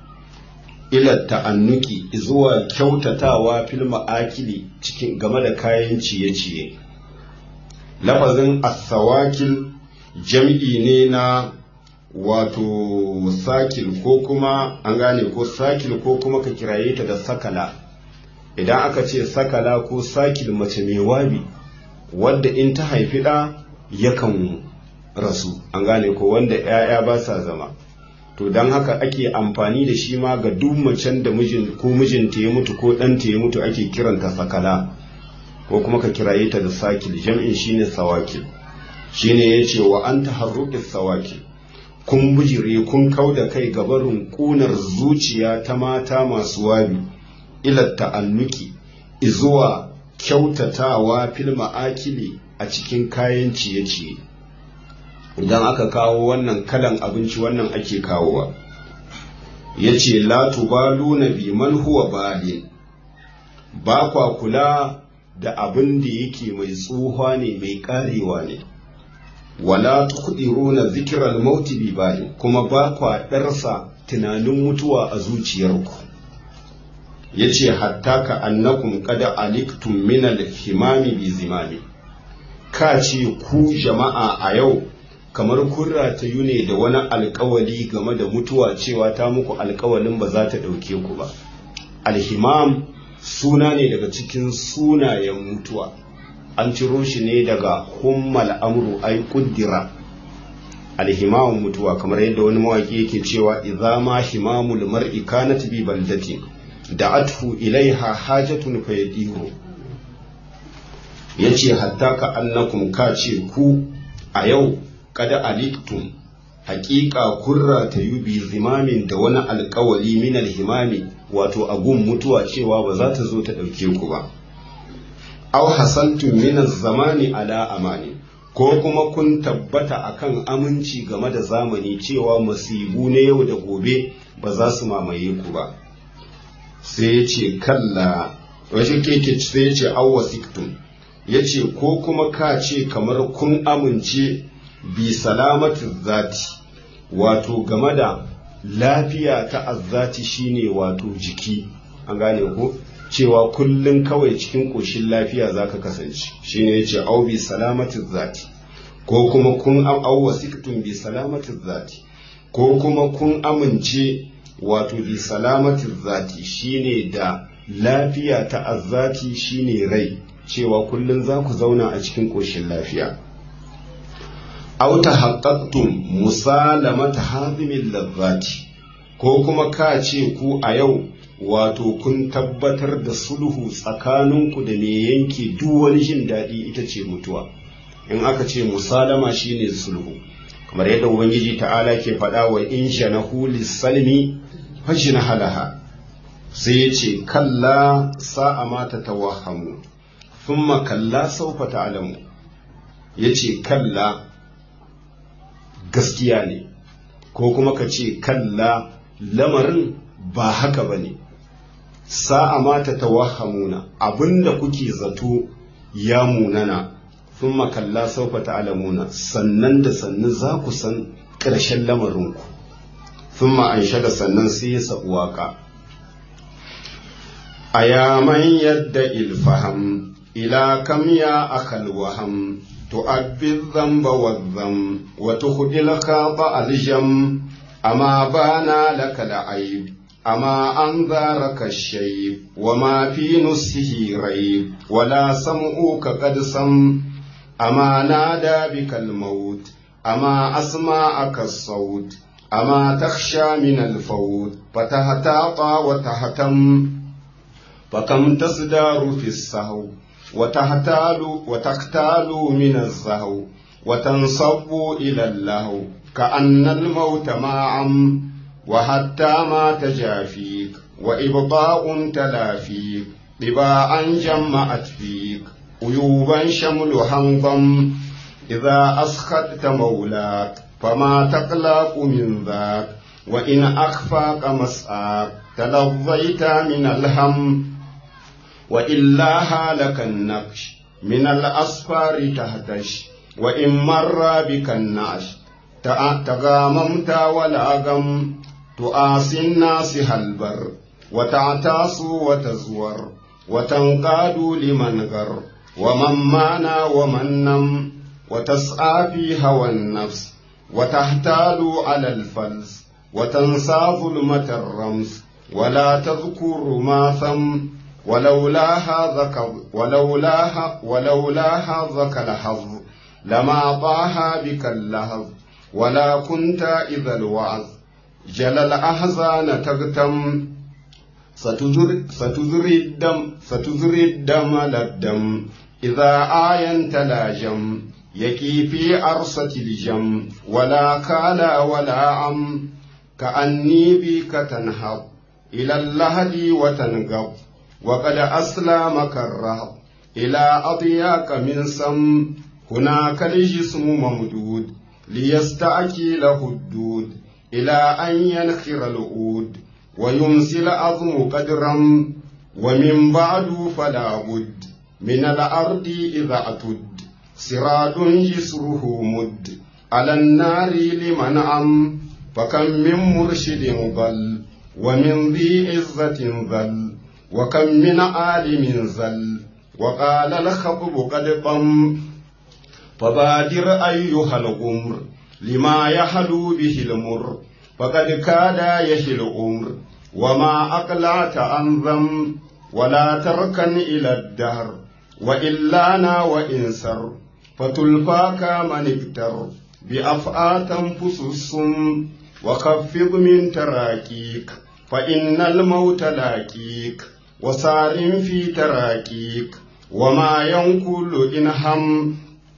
ila ta'annuki zuwa kyautatawa fil ma'akili cikin game da kayan ciye-ciye lafazin asawakil jam'i ne na wato sakil ko kuma an gane ko sakil ko kuma ka kiraye ta da sakala idan aka ce sakala ko sakil mace mai wabi wadda in ta haifi ɗa yakan rasu an gane ko wanda 'ya'ya ba sa zama to don haka ake amfani da shi ma ga duk macen da mijin ko mijinta ya mutu ko ɗanta ya mutu ake kiranta sakala ko kuma ka kiraye ta da sakil jam'in shine sawakil shine ya ce wa an taharruki sawakil kun bijire kun kau da kai gabarin ƙunar zuciya ta mata masu wabi ila ta'annuki izuwa kyautatawa fil ma'akili a cikin kayan ciye-ciye idan aka kawo wannan kalan abinci wannan ake kawowa ya ce latubalu na biman huwa balin ba kwa kula da abin da yake mai tsohuwa ne mai karewa ne wala tuqdiruna zikral mauti bi balin kuma ba kwa darsa tunanin mutuwa a zuciyarku yace hatta ka annakum qad aliktum min al-himami bi zimami ka ce ku jama'a a yau kamar kun ratayu ne da wani alkawali game da mutuwa cewa ta muku alkawalin ba za ta ɗauke ku ba alhimam suna ne daga cikin sunayen mutuwa an ciro shi ne daga hummal amru ai kuddira alhimam mutuwa kamar yadda wani mawaki yake cewa idza ma himamul mar'i kanat bi baldatin da'athu ilaiha hajatun fayadiru yace hatta ka annakum ka ce ku a yau kada aliktum haƙiƙa kurra ta yi bi zimamin da wani alƙawali min alhimami wato agun mutuwa cewa ba za ta zo ta ɗauke ku ba aw hasantum min zamani ala amani ko kuma kun tabbata akan aminci game da zamani cewa masibu na yau da gobe ba za su mamaye ku ba sai ya ce kalla wajen keke sai ya ce awwasiktum ya ce ko kuma ka ce kamar kun amince bi salamatin zati wato game da lafiya ta azzati shine wato jiki an gane ko cewa kullum kawai cikin ƙoshin lafiya za ka kasance shine yace au bi salamatin zati ko kuma kun au wasiqtum bi salamatin zati ko kuma kun amince wato bi salamatin zati shine da lafiya ta azzati shine rai cewa kullum za ku zauna a cikin ƙoshin lafiya au tahaqqaqtum musalamata hazimin lazzati ko kuma ka ce ku a yau wato kun tabbatar da sulhu tsakaninku da me yanke duk wani jin daɗi ita ce mutuwa in aka ce musalama shine sulhu kamar yadda ubangiji ta'ala ke faɗa wa in shanahu lissalmi fajina halaha sai ya ce kalla sa'a ma ta tawahamu thumma kalla saufa ta'lamu ya ce kalla gaskiya ne ko kuma ka ce kalla lamarin ba haka ba ne sa'a ma ta tawahamuna abinda kuke zato ya munana sun makalla saufa ta'alamuna sannan da sannan za ku san ƙarshen lamarinku sun ma'anshe da sannan sai ya sabu waƙa a yaman yadda ilfaham ila kam ya akal waham تؤبي الذنب والذم وتخدي الخاطأ الجم أما بانا لك العيب أما أنذرك الشيب وما في نسه ريب ولا سمعك قد سم أما نادى بك الموت أما أسمعك الصوت أما تخشى من الفوت فتهتاطى وتهتم فكم تصدار في السهو وتحتال وتختال من الزهو وتنصب إلى اللهو كأن الموت معا وحتى ما تجافيك وإبطاء تلافيك طباعا جمعت فيك عيوبا شمل هنظم إذا أسخطت مولاك فما تقلق من ذاك وإن أخفاك مسآك تلظيت من الهم وإلا هالك النقش من الأصفار تهتش وإن مر بك النعش تغاممت ولا غم تؤاسي الناس هالبر وتعتاس وتزور وتنقاد لمن غر ومن مانا ومن نم وتسعى في هوى النفس وتحتال على الفلس وتنسى ظلمة الرمس ولا تذكر ما ثم ولولا هذا ولولا ولولا هذاك الحظ لما طاها بك اللهظ ولا كنت إذا الوعظ جل الأحزان تغتم ستزر ستزري الدم ستزري الدم للدم إذا آينت لا جم يكي في أرصة الجم ولا كالا ولا عم كأني بك تنهض إلى اللهد وتنقض وقد أسلمك الرهب إلى أضياك من سم هناك الجسم ممدود ليستأكي له الدود إلى أن ينخر العود ويمسي العظم قدرا ومن بعد فلا بد من الأرض إذا أتد سراد جسره مد على النار لمن عم فكم من مرشد ضل ومن ذي عزة ذل وكم من عالم زل وقال الخطب قد طم فبادر أيها الغمر لما يحلو به المر فقد كاد يهي الأمر وما أقلعت عن ذم ولا تركن إلى الدهر وإلانا وإنسر فتلفاك من ابتر بأفعى تنفس السم وخفض من تراكيك فإن الموت لاكيك وسار في تراكيك وما ينقل إن هم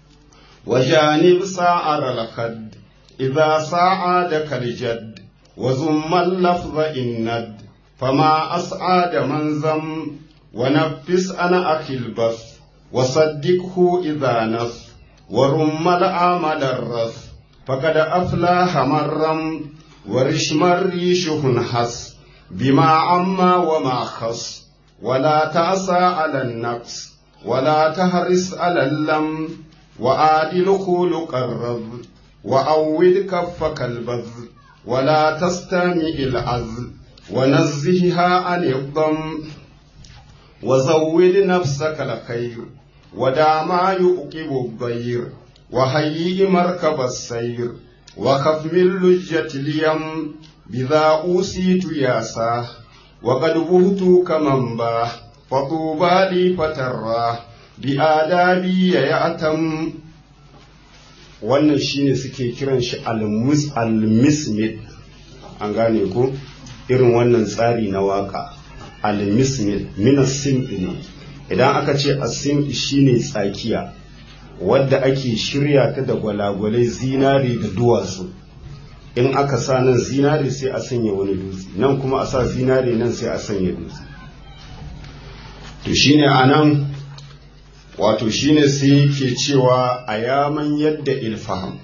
وجانب ساعر الخد إذا ساعدك الجد وزم اللفظ إند فما أسعد من زم ونفس أنا أخي البث وصدقه إذا نص ورم العمل الرث فقد أفلاح مرم ورشم الريش حس بما عما وما خص ولا تعسى على النقص ولا تهرس على اللم وآدل خلق الرب وأود كفك البذل ولا تستمع العزل ونزهها عن الضم وزود نفسك الخير ودع ما يؤقب الضير وهيئ مركب السير وخف من لجة اليم بذا أوسيت ياساه وقد بهت كمن باه فطوبى لي فتراه بآدابي يأتم wannan shine suke kiran shi al-mismid an gane ko irin wannan tsari na waka al-mismid min ne idan aka ce asim shine tsakiya wadda ake shirya ta da gwalagwalai zinare da duwatsu in aka sa nan zinare sai a sanya wani dutse nan kuma a sa zinare nan sai a sanya dutse to shine anan wato shine sai yake cewa a yaman yadda ilfaham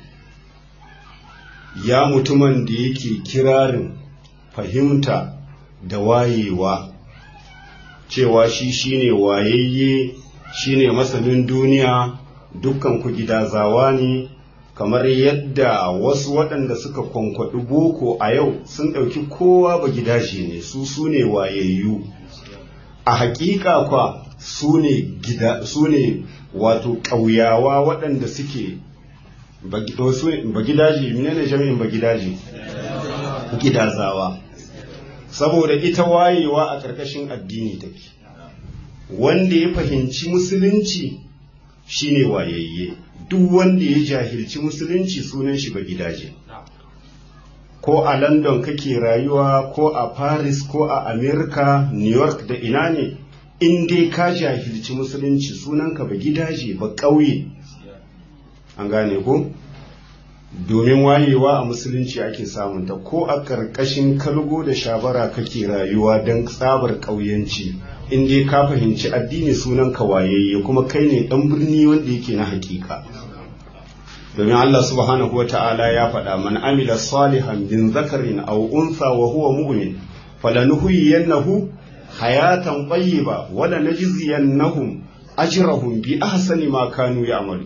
ya mutumin da yake kirarin fahimta da wayewa cewa shi shine wayayye shine masanin duniya dukkan ku gidazawa ne kamar yadda wasu waɗanda suka kwankwaɗi boko a yau sun ɗauki kowa ba gidaje ne su su ne wayayyu a haƙiƙa kwa su ne wato ƙauyawa waɗanda suke ba gidaje menene jami'in ba gidaje gidazawa saboda ita wayewa a ƙarƙashin addini take wanda ya fahimci musulunci shine wayayye duk wanda ya jahilci musulunci sunan shi ba gidaje ko a london kake rayuwa ko a paris ko a america new york da ina ne in dai ka jahilci musulunci sunanka ba gidaje ba ƙauye an gane ko domin wayewa a musulunci ake samunta ko a ƙarƙashin kalgo da shabara kake rayuwa don tsabar ƙauyanci in dai ka fahimci addini sunanka wayayye kuma kai ne ɗan birni wanda yake na hakika domin Allah subhanahu wa ta'ala ya faɗa man amila salihan bin zakarin aw unsa wa huwa mu'min falanuhyiyannahu hayatan tayyiba wala najziyannahum ajrahum bi ahsani ma kanu ya'malu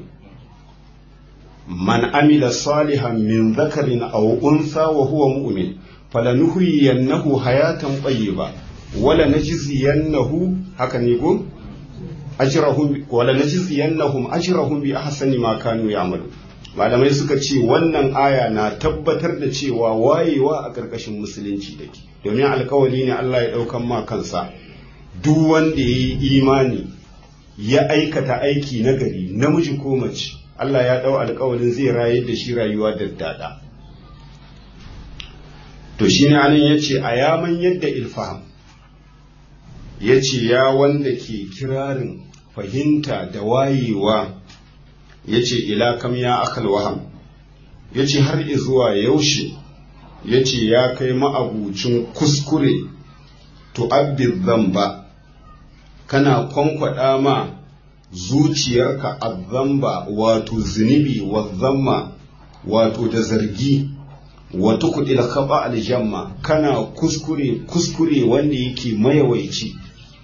man amila salihan min dhakarin aw unsa wa huwa mu'min falanuhyiyannahu hayatan tayyiba wala najziyannahu haka ne go ajrahum wala najziyannahum ajrahum bi ahsani ma kanu ya'malu malamai suka ce wannan aya na tabbatar da cewa wayewa a ƙarƙashin musulunci take domin alkawali ne Allah ya ɗaukan ma kansa duk wanda ya yi imani ya aikata aiki nagari namiji ko mace Allah ya ɗau alkawalin zai rayar da shi rayuwa da dada to shi ne anan ya ce a yaman yadda ilfaham ya ce ya wanda ke kirarin fahimta da wayewa ya ce ila kam ya akal waham ya ce har zuwa yaushe ya ce ya kai ma'abucin kuskure tu'abbid zamba kana kwankwada ma zuciyarka azzamba wato zunubi wa zamma wato da zargi wato kudil khaba aljamma kana kuskure kuskure wanda yake mayawaici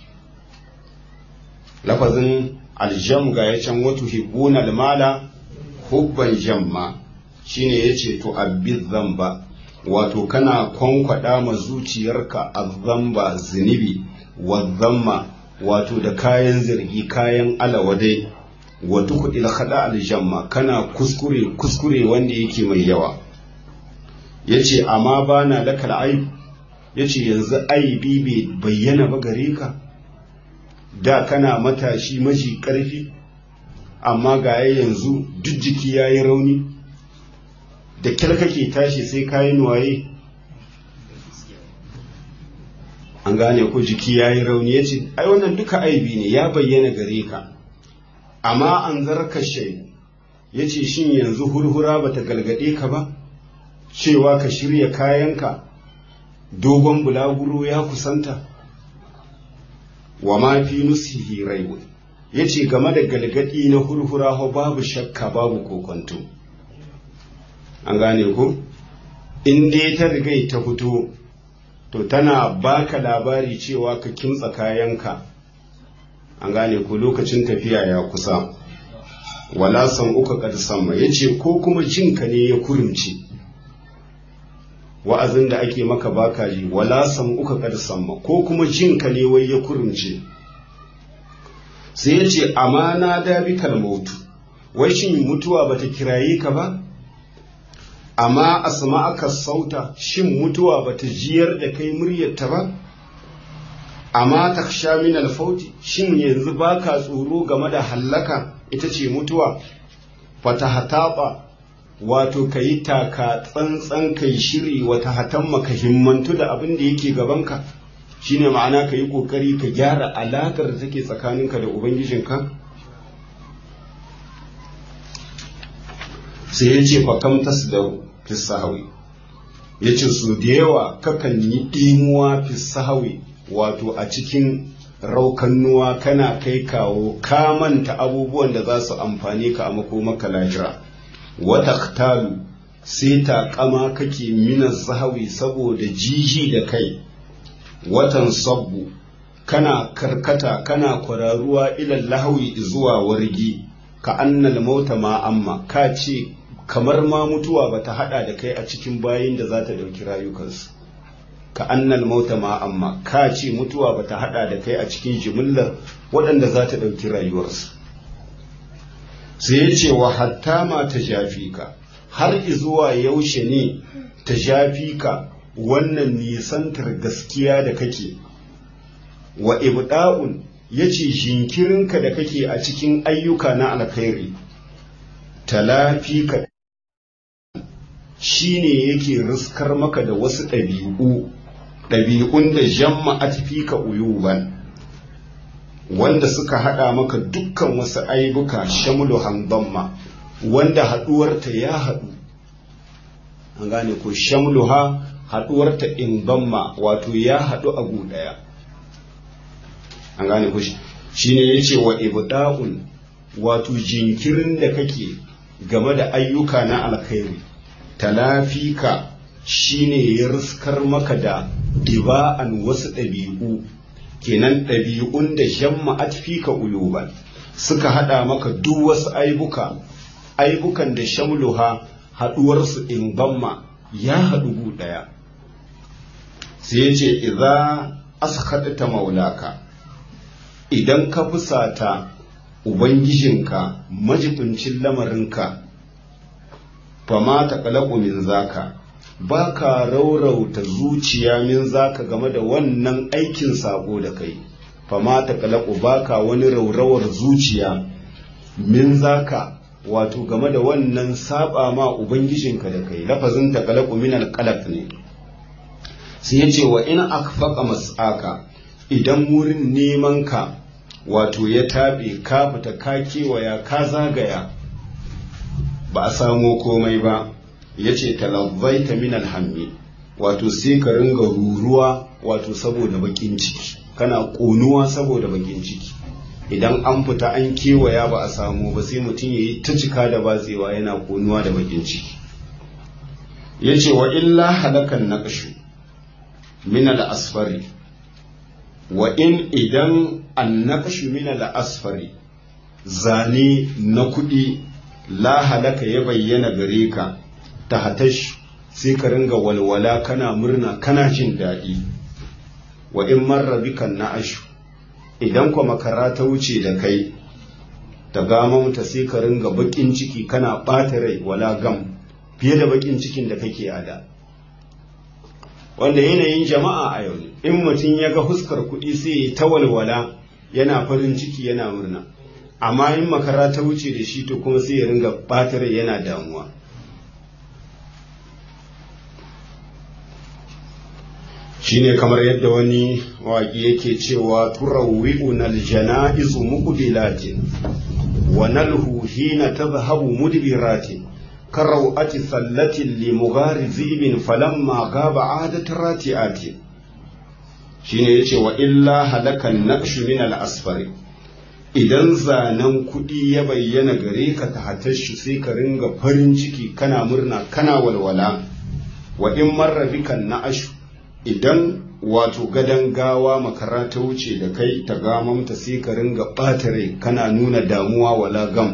lafazin aljam ga ya can wato hibbuna almala hubban jamma shine yace to abid zamba wato kana kwankwada ma zuciyarka azzamba zunubi wa zamma wato da kayan zargi kayan alawadai wato kudil khada aljamma kana kuskure kuskure wanda yake mai yawa yace amma bana lakal aib yace yanzu aibi bai bayyana ba gare ka da kana matashi maji ƙarfi amma ga yanzu duk jiki ya yi rauni da kyar kake tashi sai kayi nuwaye an gane ko jiki ya yi rauni ya ce ai wannan duka aibi ne ya bayyana gare ka amma an zarka shai ya ce shin yanzu hurhura ba ta galgade ka ba cewa ka shirya kayanka dogon bulaguro ya kusanta wa ma fi nusihi raibu ya ce game da galgadi na hurhura ho babu shakka babu kokonto an gane ko in dai ta rigai ta fito to tana baka labari cewa ka kimtsa kayanka an gane ko lokacin tafiya ya kusa wala san uka kad samma yace ko kuma jinka ne ya kurumce wa'azin da ake maka baka ji wala san uka kad samma ko kuma jinka ne wai ya kurumce sai yace amana da bi kalmautu wai shin mutuwa bata kiraye ka ba amma asma'aka sauta shin mutuwa bata jiyar da kai muryarta ba amma taksha min alfauti shin yanzu baka tsoro game da hallaka ita ce mutuwa fata hataba wato ka yi taka tsantsan kai shiri wata hatamma ka himmantu da abin da yake gabanka shine ma'ana ka yi kokari ka gyara alakar da take tsakaninka da ubangijinka sai ya ce fakam tasdaru fi sahawi ya ce su da yawa kakan yi ɗimuwa fi sahawi wato a cikin raukannuwa kana kai kawo ka manta abubuwan da za su amfani ka a makomaka lahira wata talu sai ta kama kake mina zahawi saboda jiji da kai watan sabbu kana karkata kana kwararuwa ilal lahawi zuwa wargi ka annal mauta ma amma ka ce kamar ma mutuwa bata hada da kai a cikin bayin da za ta dauki rayukansu ka annal mauta ma amma ka ce mutuwa bata hada da kai a cikin jimillar waɗanda za ta ɗauki rayuwarsu sai ya ce wa hatta ma ta jafi ka har izuwa yaushe ne ta jafi ka wannan nisantar gaskiya da kake wa ibda'un ya ce jinkirinka da kake a cikin ayyuka na alkhairi talafi ka shi ne yake riskar maka da wasu ɗabi'u ɗabi'un da jamma a ka uyuban wanda suka haɗa maka dukkan wasu aibuka shamulu handamma wanda haɗuwarta ya haɗu an gane ko shamulu ha haɗuwarta in damma wato ya haɗu a gu ɗaya an gane ko shi ne ya ce wa ibda'un wato jinkirin da kake game da ayyuka na alkhairi talafika shine ya riskar maka da diba'an wasu ɗabi'u kenan ɗabi'un da jamma atfika uyuban suka haɗa maka duk wasu aibuka aibukan da shamluha haɗuwarsu in gamma ya haɗu gu ɗaya sai ya ce idza askhadta maulaka idan ka fusata ubangijinka majibincin lamarinka fama ta kalaku min zaka ba ka raurauta zuciya min zaka game da wannan aikin sabo da kai fama ta kalaku ba ka wani raurawar zuciya min zaka wato game da wannan saba ma ubangijinka da kai lafazin ta kalaku min alqalaq ne sai ya ce wa in akfaqa mas'aka idan wurin neman ka wato ya taɓe ka fita ka kewaya ka zagaya ba a samo komai ba ya ce talabbaita min alhammi wato sai ka ringa ruruwa wato saboda bakin ciki kana ƙonuwa saboda bakin ciki idan an fita an kewaya ba a samu ba sai mutum ya yi ta cika da batsewa yana ƙonuwa da bakin ciki ya ce wa illa halakan naƙashu min asfari wa in idan an naƙashu min asfari zane na kuɗi la halaka ya bayyana gare ka ta hatash sai ka ringa walwala kana murna kana jin daɗi wa in marra bikan na ashu idan kwa makara ta wuce da kai ta gamamta sai ka ringa baƙin ciki kana ɓata rai wala gam fiye da baƙin cikin da kake a da wanda yanayin jama'a a yau in mutum ya ga huskar kuɗi sai ya ta walwala yana farin ciki yana murna amma in makara ta wuce da shi to kuma sai ya ringa ɓatar yana damuwa shine kamar yadda wani waƙi yake cewa turawwi'una aljana'izu muqbilatin wa nalhu hina tadhhabu mudbiratin karawati sallatin li mughari zibin falamma gaba adat rati'ati shine yace wa illa halakan naqshu min al-asfari idan zanen kuɗi ya bayyana gare ka ta hatashu sai ka ringa farin ciki kana murna kana walwala wa in marra bikan na ashu idan wato gadon gawa makara ta wuce da kai ta gamamta sai ka ringa ɓata rai kana nuna damuwa wala gam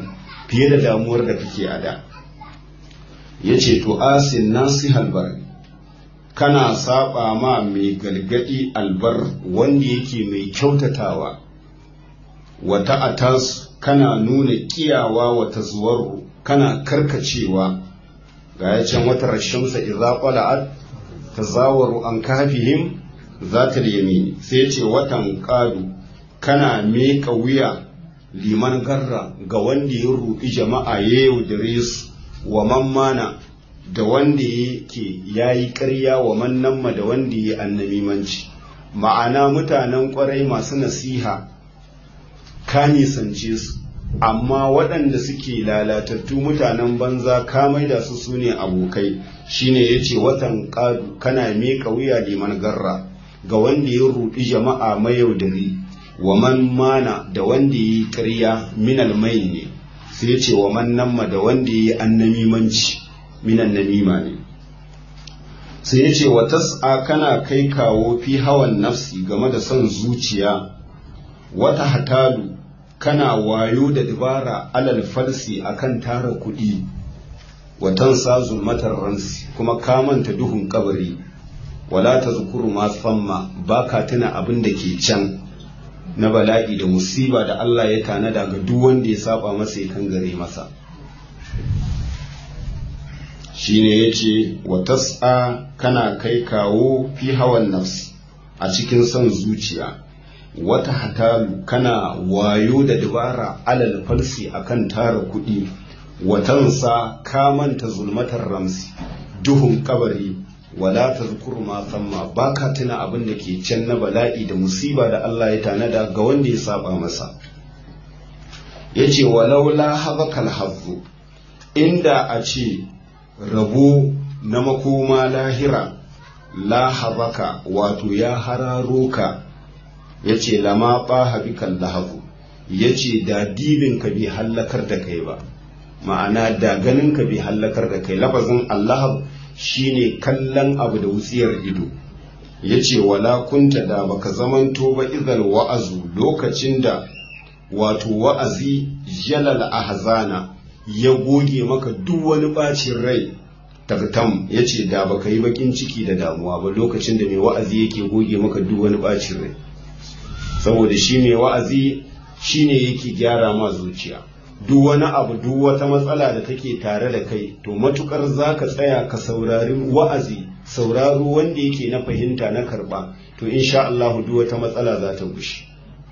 fiye da damuwar da kake a da ya ce to asin nasi halbar kana saba ma mai galgadi albar wanda yake mai kyautatawa wata atas kana nuna kiyawa wata zuwar kana karkacewa ga ya can wata rashinsa idza qala'at tazawaru an kafihim zata yamini sai ce watan qadu kana meka wuya liman garra ga wanda ya ruɗi jama'a ya yaudare su wa mammana da wanda yake yayi ƙarya wa mannamma da wanda ya annamimanci ma'ana mutanen ƙwarai masu nasiha ka nisance su amma waɗanda suke lalatattu mutanen banza ka maida su su ne abokai shine ya ce watan ƙadu kana miƙa wuya liman garra ga wanda ya ruɗi jama'a mayaudari wa man mana da wanda ya yi ƙarya minal mai ne sai ya ce wa man namma da wanda ya yi annamimanci minan namima ne sai ya ce wa tas'a kana kai kawo fi hawan nafsi game da son zuciya wata hatalu kana wayo da dabara alal falsi akan tara kuɗi watan sa zulmatar ransi kuma ka manta duhun kabari wala ta zukuru ma samma ba ka tuna abin da ke can na bala'i da musiba da Allah ya tanada ga duk wanda ya saba masa ya kangare masa shine yace wa tas'a kana kai kawo fi hawan nafsi a cikin son zuciya wata hatalu kana wayo da dabara alal falsi akan tara kuɗi watansa ka manta zulmatar ramsi duhun kabari wala tazkuru ma samma baka tuna abin da ke can na bala'i da musiba da Allah ya tanada ga wanda ya saba masa yace walaula habakal hazzu inda a ce rabo na makoma lahira la habaka wato ya hararo ka ya ce lama ɓaha bikan lahabu ya ce da dibinka bai hallakar da kai ba ma'ana da ganinka bai hallakar da kai lafazin allahab shine kallon abu da wutsiyar ido ya ce wala kunta da baka zamanto ba izal wa'azu lokacin da wato wa'azi jalal ahzana ya goge maka duk wani bacin rai tagtam ya ce da baka yi bakin ciki da damuwa ba lokacin da mai wa'azi yake goge maka duk wani bacin rai saboda shi mai wa'azi shi ne yake gyara ma zuciya duk wani abu duk wata matsala da take tare da kai to matukar za ka tsaya ka saurari wa'azi sauraro wanda yake na fahimta na karba to insha Allah duk wata matsala za ta gushe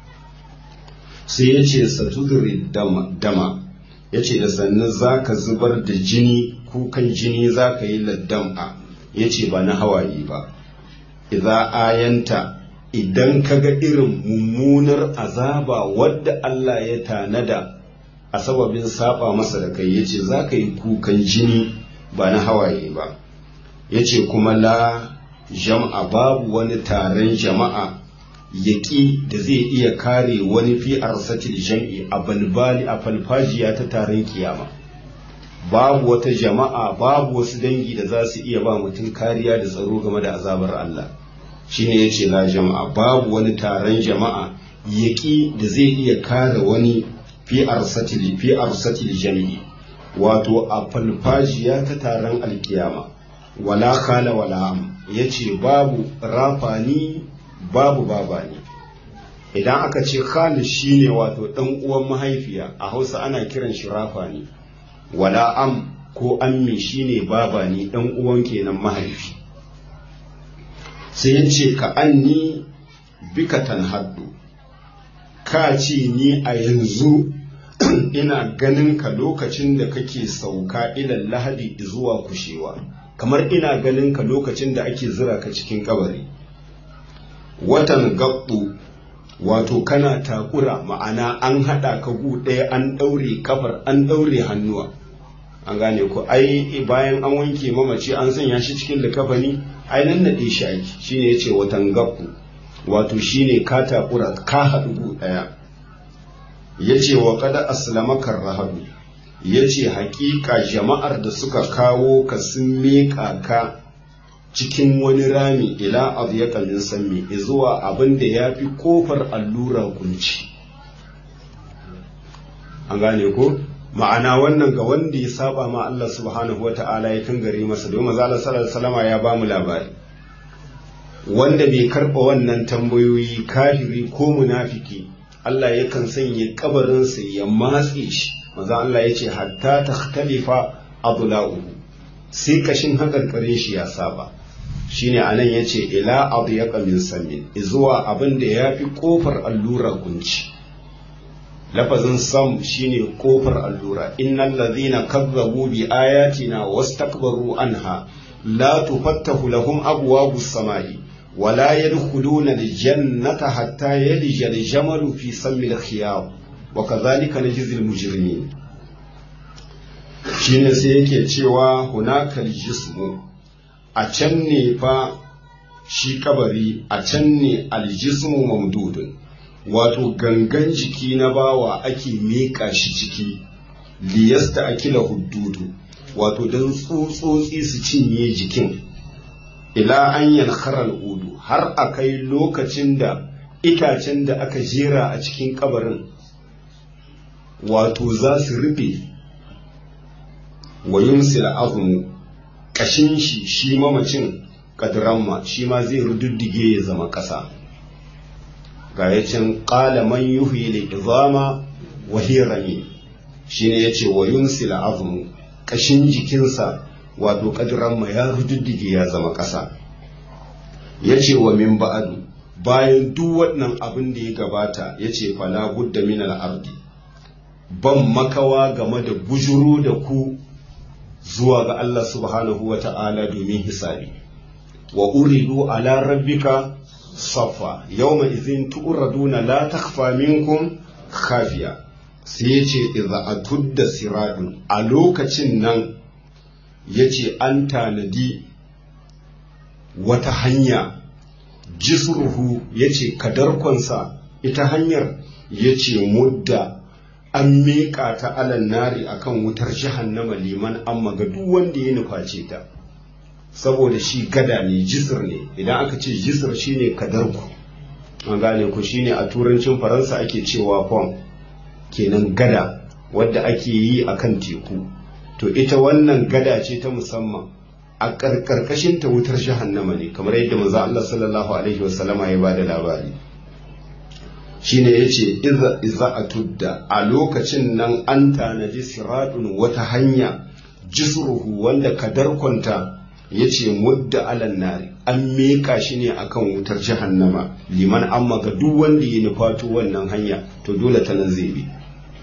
sai ya ce satudri dama ya ce da sannan za ka zubar da jini kukan jini za ka yi laddam'a ya ce ba na hawaye ba idza ayanta idan ka ga irin mummunar azaba wadda Allah ya tanada a sababin saba masa da kai yace za ka yi kukan jini ba na hawaye ba yace kuma la jama'a babu wani taron jama'a yaƙi da zai iya kare wani fi arsatil jam'i a balbali a falfajiya ta taron kiyama babu wata jama'a babu wasu dangi da za su iya ba mutum kariya da tsaro game da azabar Allah shine yace la jama'a babu wani taron jama'a yaƙi da zai iya kare wani fi arsatil fi arsatil jami'i wato a falfajiya ta taron alkiyama wala kala wala am yace babu rafani babu babani idan aka ce khali shine wato dan uwan mahaifiya a Hausa ana kiran shi rafani wala am ko ammi shine babani dan uwan kenan mahaifi sai ya ce ka anni bika tanhaddu ka ce ni a yanzu ina ganin ka lokacin da kake sauka ilan lahadi zuwa kushewa kamar ina ganin ka lokacin da ake zira ka cikin kabari watan gabbu wato kana takura ma'ana an haɗa ka gu ɗaya an ɗaure kafar an ɗaure hannuwa an gane ko ai bayan an wanke mamaci an sanya shi cikin likafani ai nan naɗe shi ake shine yace watan gabbu wato shine ka takura ka haɗu gu ɗaya yace wa kada aslamaka rahadu yace haƙiƙa jama'ar da suka kawo ka sun miƙa ka cikin wani rami ila adyaka min sammi zuwa abin da yafi kofar allura kunci an gane ko ma'ana wannan ga wanda ya saba ma Allah subhanahu wa ta'ala ya kangare masa domin maza Allah sallallahu alaihi wasallam ya ba mu labari wanda bai karɓa wannan tambayoyi kafiri ko munafiki Allah yakan sanya kabarinsa ya matse shi maza Allah ya ce hatta takhtalifa adla'uhu sai kashin hakarkarin shi ya saba shine anan yace ila adyaqa min samin zuwa abin da yafi kofar allura kunci lafazin sam shine kofar allura innal ladhina kazzabu bi ayatina wastakbaru anha la tufattahu lahum abwabus samai ولا يدخلون الجنة حتى يلج الجمل في سم الخياط وكذلك نجزي المجرمين shine sai yake cewa hunakal jismu a can ne fa shi kabari a can ne aljismu mamdudun wato gangan jiki na bawa ake miƙa shi ciki liyasta akila huddudu wato don tsutsotsi su cinye jikin ila an yankharar udu har a kai lokacin da itacen da aka jera a cikin kabarin wato za su rufe wa yumsil azmu kashin shi shi mamacin kadramma shi ma zai rududdige ya zama ƙasa ga yacin qala man yuhyi al-izama wa hiya rami shine yace wa yumsil azmu kashin jikinsa wato kadramma ya rududdige ya zama ƙasa yace wa min ba'adu bayan duk wannan abin da ya gabata yace fala budda min al-ardi ban makawa game da bujuru da ku zuwa ga Allah subhanahu wa ta'ala domin hisabi wa uridu ala rabbika safa yawma izin tu'raduna la takhfa minkum khafiya sai yace idza atudda siradun a lokacin nan yace an tanadi wata hanya jisruhu yace kadarkonsa ita hanyar yace mudda an miƙa ta alan nari akan wutar jahannama liman amma ga duk wanda ya nuface ta saboda shi gada ne jisir ne idan aka ce jisir shine kadarku an gane ku shine a turancin faransa ake cewa pon kenan gada wadda ake yi akan teku to ita wannan gada ce ta musamman a karkashin ta wutar jahannama ne kamar yadda manzo Allah sallallahu alaihi wasallama ya bada labari shine yace iza iza atudda a lokacin nan an tanaji siratun wata hanya jisruhu wanda kadarkonta yace mudda alan nari an meka shi ne akan wutar jahannama liman amma ga duk wanda ya nufato wannan hanya to dole ta nan zai bi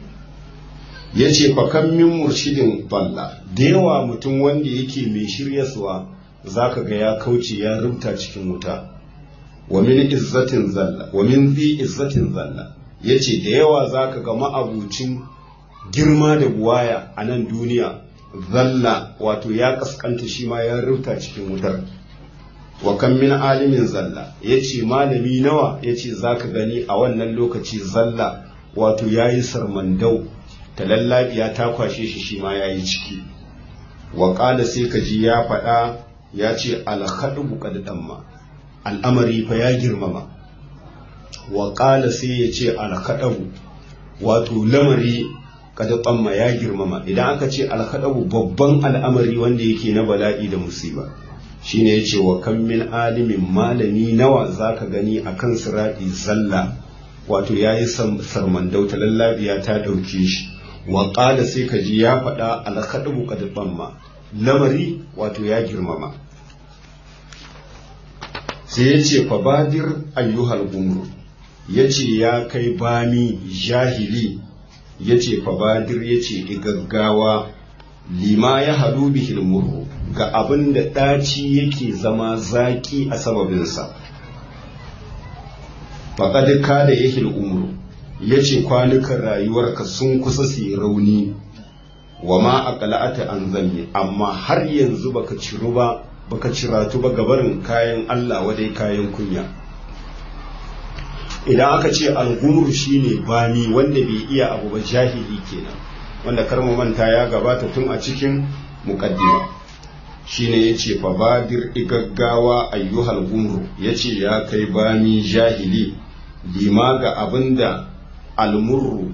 yace fa kan min murshidin balla da yawa mutum wanda yake mai shiryaswa zaka ga ya kauce ya rubuta cikin wuta wa min izzatin zalla wa min zi izzatin zalla yace da yawa zaka ga ma'abucin girma da buwaya a nan duniya zalla wato ya kaskanta shi ma ya rubuta cikin wutar wa kan min alimin zalla yace malami nawa yace zaka gani a wannan lokaci zalla wato yayi sarmandau talallabiya ta kwashe shi shi ma yayi ciki wa qala sai kaji ya faɗa ya ce alhadu qad damma al'amari fa ya girmama wa ƙala sai ya ce alkaɗabu wato lamari kada ɓamma ya girmama idan aka ce alkaɗabu babban al'amari wanda yake na bala'i da musiba shine ya ce wa kan min alimin malami nawa za ka gani a kan siraɗi zalla wato ya yi sarmandauta lallabiya ta ɗauke shi wa ƙala sai ka ji ya faɗa alkaɗabu kada ɓamma lamari wato ya girmama sai ya ce fabadir ayyuhal gumru ya ce ya kai bami jahili ya ce fabadir ya ce igaggawa lima ya halu bihil murru ga abin da ɗaci yake zama zaƙi a sababinsa faƙad ka da yahil umru ya ce kwanukan rayuwarka sun kusa su yi rauni wa ma aqla'ata an zanni amma har yanzu baka ciru ba baka ciratu ba gabarin kayan Allah wadai kayan kunya idan aka ce algumur shine bani wanda bai iya abu ba jahili kenan wanda karmu manta ya gabata tun a cikin muqaddima shine yace fa badir igaggawa ayyuhal gumru yace ya kai bani jahili lima ga abinda almurru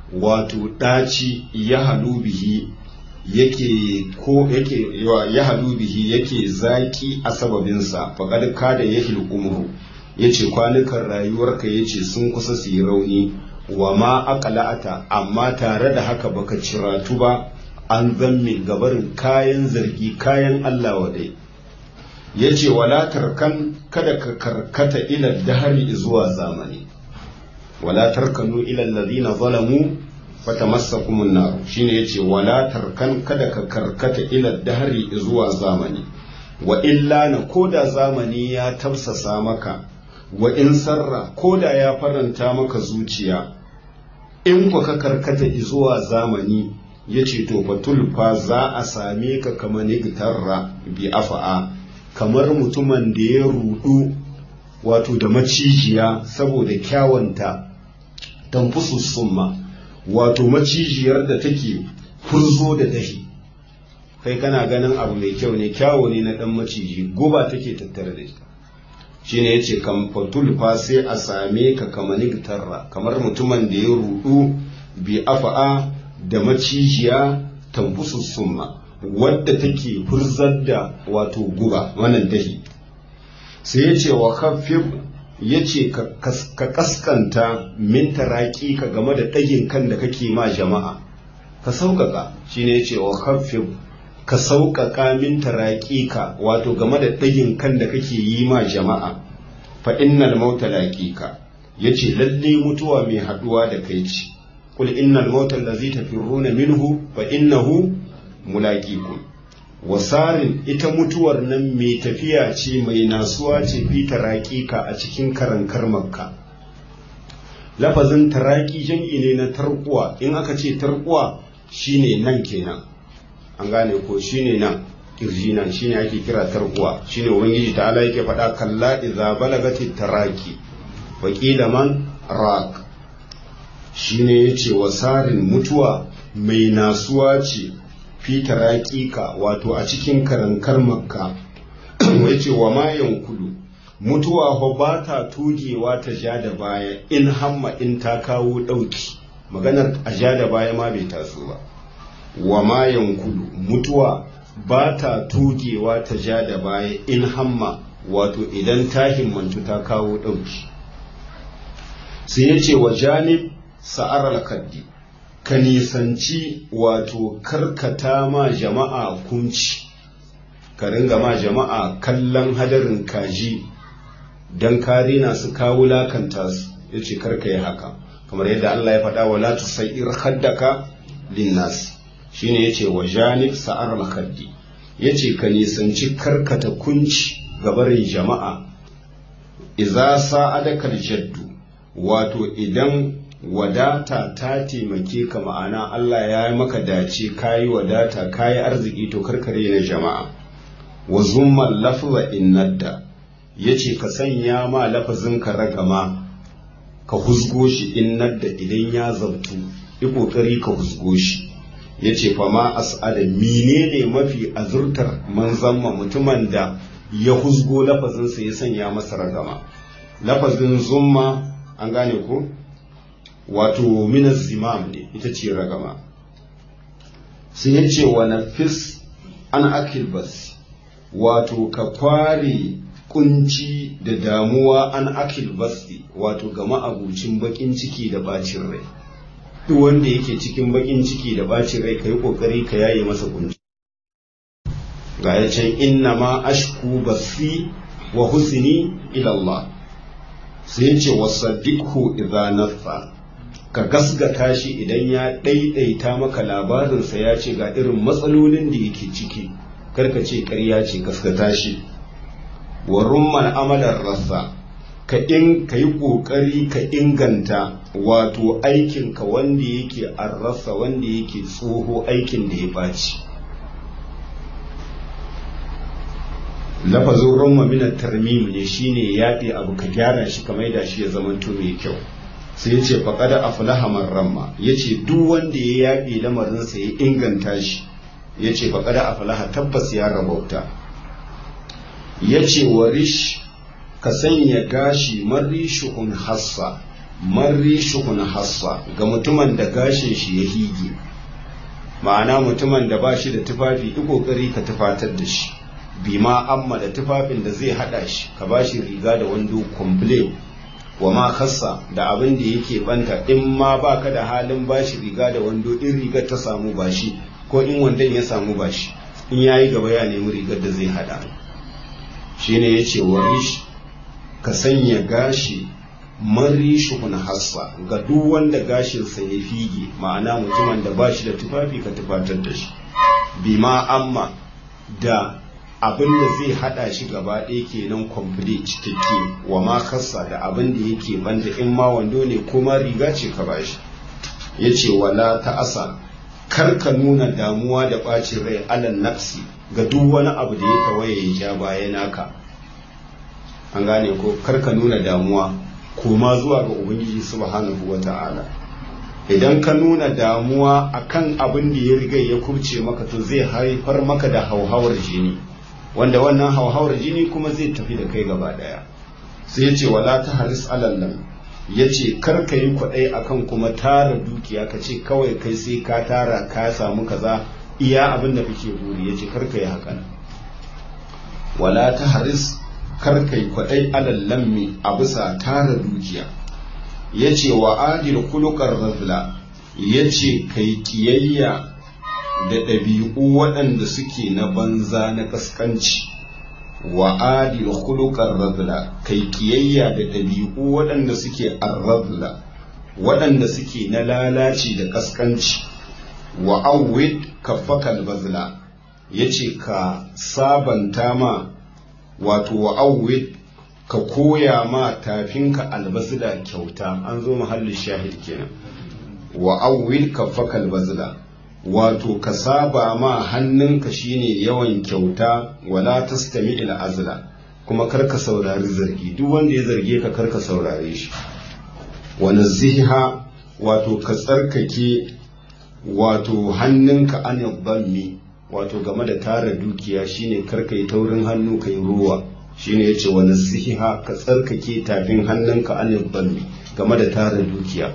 wato ɗaci ya halu bihi yake ko yake ya halu bihi yake zaki a sababinsa faƙad kada ya umru ya ce kwanukan rayuwarka ya ce sun kusa su yi rauni wa ma aqla'ata amma tare da haka baka ciratu ba an zamme gabarin kayan zargi kayan Allah wadai ya ce wala tarkan kada ka karkata ila dahari zuwa zamani wala tarkanu ila alladhina zalamu fatamassakumun nar shine yace wala tarkan kada ka karkata ila dahari zuwa zamani wa illa na koda zamani ya tafsasa maka wa in sarra koda ya faranta maka zuciya in ku ka karkata zuwa zamani yace to fatulfa za a same ka kamar nigtarra bi afa'a kamar mutumin da ya rudu wato da macijiya saboda kyawanta tamfusu summa wato macijiyar da take furzo da dahi kai kana ganin abu mai kyau ne kyawo ne na dan maciji guba take tattare da shi shine yace kan fatul fa sai a same ka kamar tarra kamar mutumin da ya rudu bi afa'a da macijiya tamfusu summa wadda take furzar da wato guba wannan dahi sai yace wa khaffif ya ce ka kaskanta min taraki ka game da ɗagin kan da kake ma jama'a ka sauƙaƙa shi ne ya ce wa kafin ka sauƙaƙa min taraki ka wato game da ɗagin kan da kake yi ma jama'a fa innal mauta laqiqa ya ce lalle mutuwa mai haɗuwa da kai ce kul innal mauta allazi tafirruna minhu fa innahu mulaqikum wasarin ita mutuwar nan mai tafiya ce mai nasuwa ce fi taraƙiƙa a cikin karankar makka lafazin taraƙi jam'i ne na tarkuwa in aka ce tarkuwa shine nan kenan an gane ko shine nan kirji nan shine ake kira tarkuwa shine ubangiji ta ala yake faɗa kalla idza balagati taraki wa qila man raq shine yace wasarin mutuwa mai nasuwa ce fi taraƙiƙa wato a cikin karankar makka ya ce wa mayan kudu mutuwa fa ba ta tugewa ta ja da baya in hamma in ta kawo ɗauki maganar a ja da baya ma bai taso ba wa mayan kudu mutuwa ba ta tugewa ta ja da baya in hamma wato idan ta himmantu ta kawo ɗauki sai ya ce wa janib sa'ar al-kaddi ka nisanci wato karkata ma jama'a kunci ka ringa ma jama'a kallon hadarin kaji don kare na su kawo lakanta su ya ce karka yi haka kamar yadda Allah ya faɗa wa latu sa'ir haddaka linnas shine ya ce wa janib sa'ar makaddi ya ce ka nisanci karkata kunci gabarin jama'a iza sa'adakal jaddu wato idan wadata ta taimake ka ma'ana Allah ya yi maka dace kayi wadata kayi arziki to karkare na jama'a wa zumman lafza innadda yace ka sanya ma lafazin ka ragama ka husgo shi innadda idan ya zabtu yi kokari ka husgo shi yace fa ma as'ada menene mafi azurtar manzon mutumin da ya husgo lafazinsa ya sanya masa ragama lafazin zumma an gane ko wato minas zimam ne ita ce ragama sai ya ce wa nafis an akil bas wato ka kware kunci da damuwa an akil basti wato ga ma'abucin bakin ciki da bacin rai duk wanda yake cikin bakin ciki da bacin rai ka yi kokari ka yaye masa kunci ga ya can inna ma ashku basi wa husni ila Allah sai ya ce wasaddiqhu idza nafa ka gasgata shi idan ya ɗaiɗaita maka labarinsa ya ce ga irin matsalolin da yake ciki karka ce ƙarya ce gasgata shi wa rumman amalar rasa ka in ka yi ƙoƙari ka inganta wato aikinka wanda yake an rasa wanda yake tsoho aikin da ya ɓaci lafazin rumma minar tarmim ne shine yaɗe abu ka gyara shi ka maida shi ya zamanto mai kyau sai ya ce faƙada aflaha man ramma ya ce duk wanda ya yaɓe lamarinsa ya inganta shi ya ce faƙada aflaha tabbas ya rabauta ya ce wa rish ka sanya gashi marishuhun hassa marri shuhun hassa ga mutumin da gashin shi ya hige ma'ana mutumin da ba shi da tufafi yi kokari ka tufatar da shi bima amma da tufafin da zai hada shi ka ba shi riga da wando komple wa ma khassa da abin da yake banta in ma baka da halin ba shi riga da wando in rigar ta samu ba shi ko in wandon ya samu ba shi in yayi gaba ya nemi rigar da zai hada shine yace warish ka sanya gashi marishun hassa ga duk wanda gashinsa ya fige ma'ana mutumin da ba shi da tufafi ka tufatar da shi bima amma da abin da zai hada shi gaba ɗaya kenan complete cikakke wa ma kassa da abin da yake banda in ma wando ne ko ma riga ce ka bashi ya ce wala ta asa kar ka nuna damuwa da ɓacin rai alan nafsi ga duk wani abu da ya tawaye ya ja baya naka an gane ko kar ka nuna damuwa koma zuwa ga ubangiji subhanahu wa ta'ala idan ka nuna damuwa akan abin da ya riga ya kubce maka to zai haifar maka da hauhawar jini wanda wannan hauhawar jini kuma zai tafi da kai gaba daya sai ya ce wala ta haris alallam ya ce kar ka yi kwaɗai akan kuma tara dukiya ka ce kawai kai sai ka tara ka samu kaza iya abin da kake buri ya ce kar ka yi hakan wala ta haris kar kai kwaɗai alal lammi a bisa tara dukiya ya ce wa adil kulukar razla ya ce kai kiyayya da ɗabi'u waɗanda suke na banza na ƙasƙanci wa adil kulukar razla kai kiyayya da ɗabi'u waɗanda suke arrazla waɗanda suke na lalaci da ƙasƙanci wa awwid kaffakal bazla ya ce ka sabanta ma wato wa awwid ka koya ma tafinka albazila kyauta an zo mahallin shahid kenan wa awwid ka faka albazila wato ka saba ma hannunka shine yawan kyauta wala tastami ila azla kuma karka saurari zargi duk wanda ya zarge ka karka saurare shi wa naziha wato ka tsarkake wato hannunka an dhammi wato game da tara dukiya shine karka yi taurin hannu kai ruwa shine yace wa nasiha ka tsarkake tafin hannunka an dhammi game da tara dukiya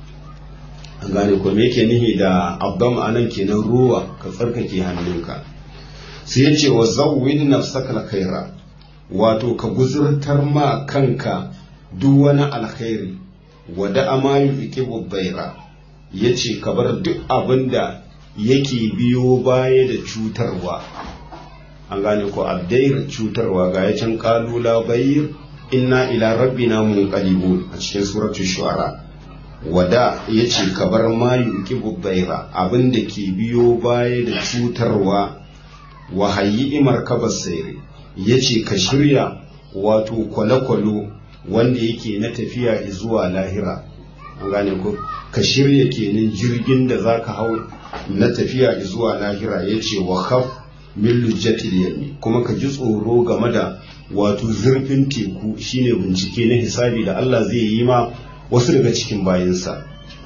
an gane ko me yake nihi da abdam anan kenan ruwa ka tsarkake hannunka sai yace wa zawwid nafsaka alkhaira wato ka guzurtar ma kanka duk wani alkhairi wa da amayu ikibu baira yace ka bar duk abinda yake biyo baya da cutarwa an gane ko abdair cutarwa ga ya can kalula bayir inna ila rabbina munqalibun a cikin suratu shu'ara wada yace ka bar mayu kibu baira abinda ke biyo baya da cutarwa wa hayyi imar kabasai yace ka shirya wato kwale-kwalo wanda yake na tafiya zuwa lahira an gane ko ka shirya kenan jirgin da zaka hau na tafiya zuwa lahira ya ce wa khaf min lujjatil yami kuma ka ji tsoro game da wato zurfin teku shine bincike na hisabi da Allah zai yi ma wasu daga cikin bayinsa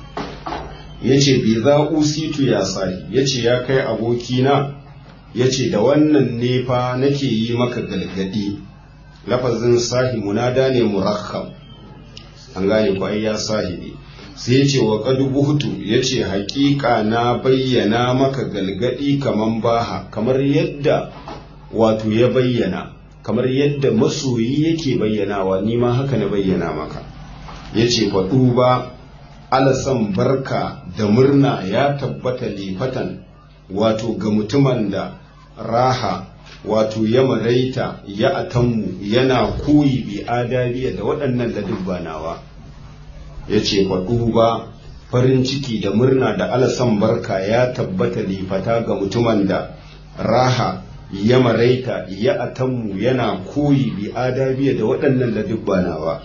ya ce bi za usitu ya sahi ya ce ya kai abokina ya ce da wannan nefa nake yi maka galgadi lafazin sahi munada ne murakkab an gane ko ai ya sahibi sai ya ce wa buhutu ya ce haƙiƙa na bayyana maka galgadi kaman baha kamar yadda wato ya bayyana kamar yadda masoyi yake bayyanawa ni ma haka na bayyana maka ya ce faɗu ba alasan barka da murna ya tabbata lifatan wato ga mutumin da raha wato ya maraita ya atammu yana koyi bi adabiya da waɗannan ladubba nawa ya ce faɗu ba farin ciki da murna da alasan barka ya tabbata lifata ga mutumin da raha ya maraita ya atammu yana koyi bi adabiya da waɗannan ladubba nawa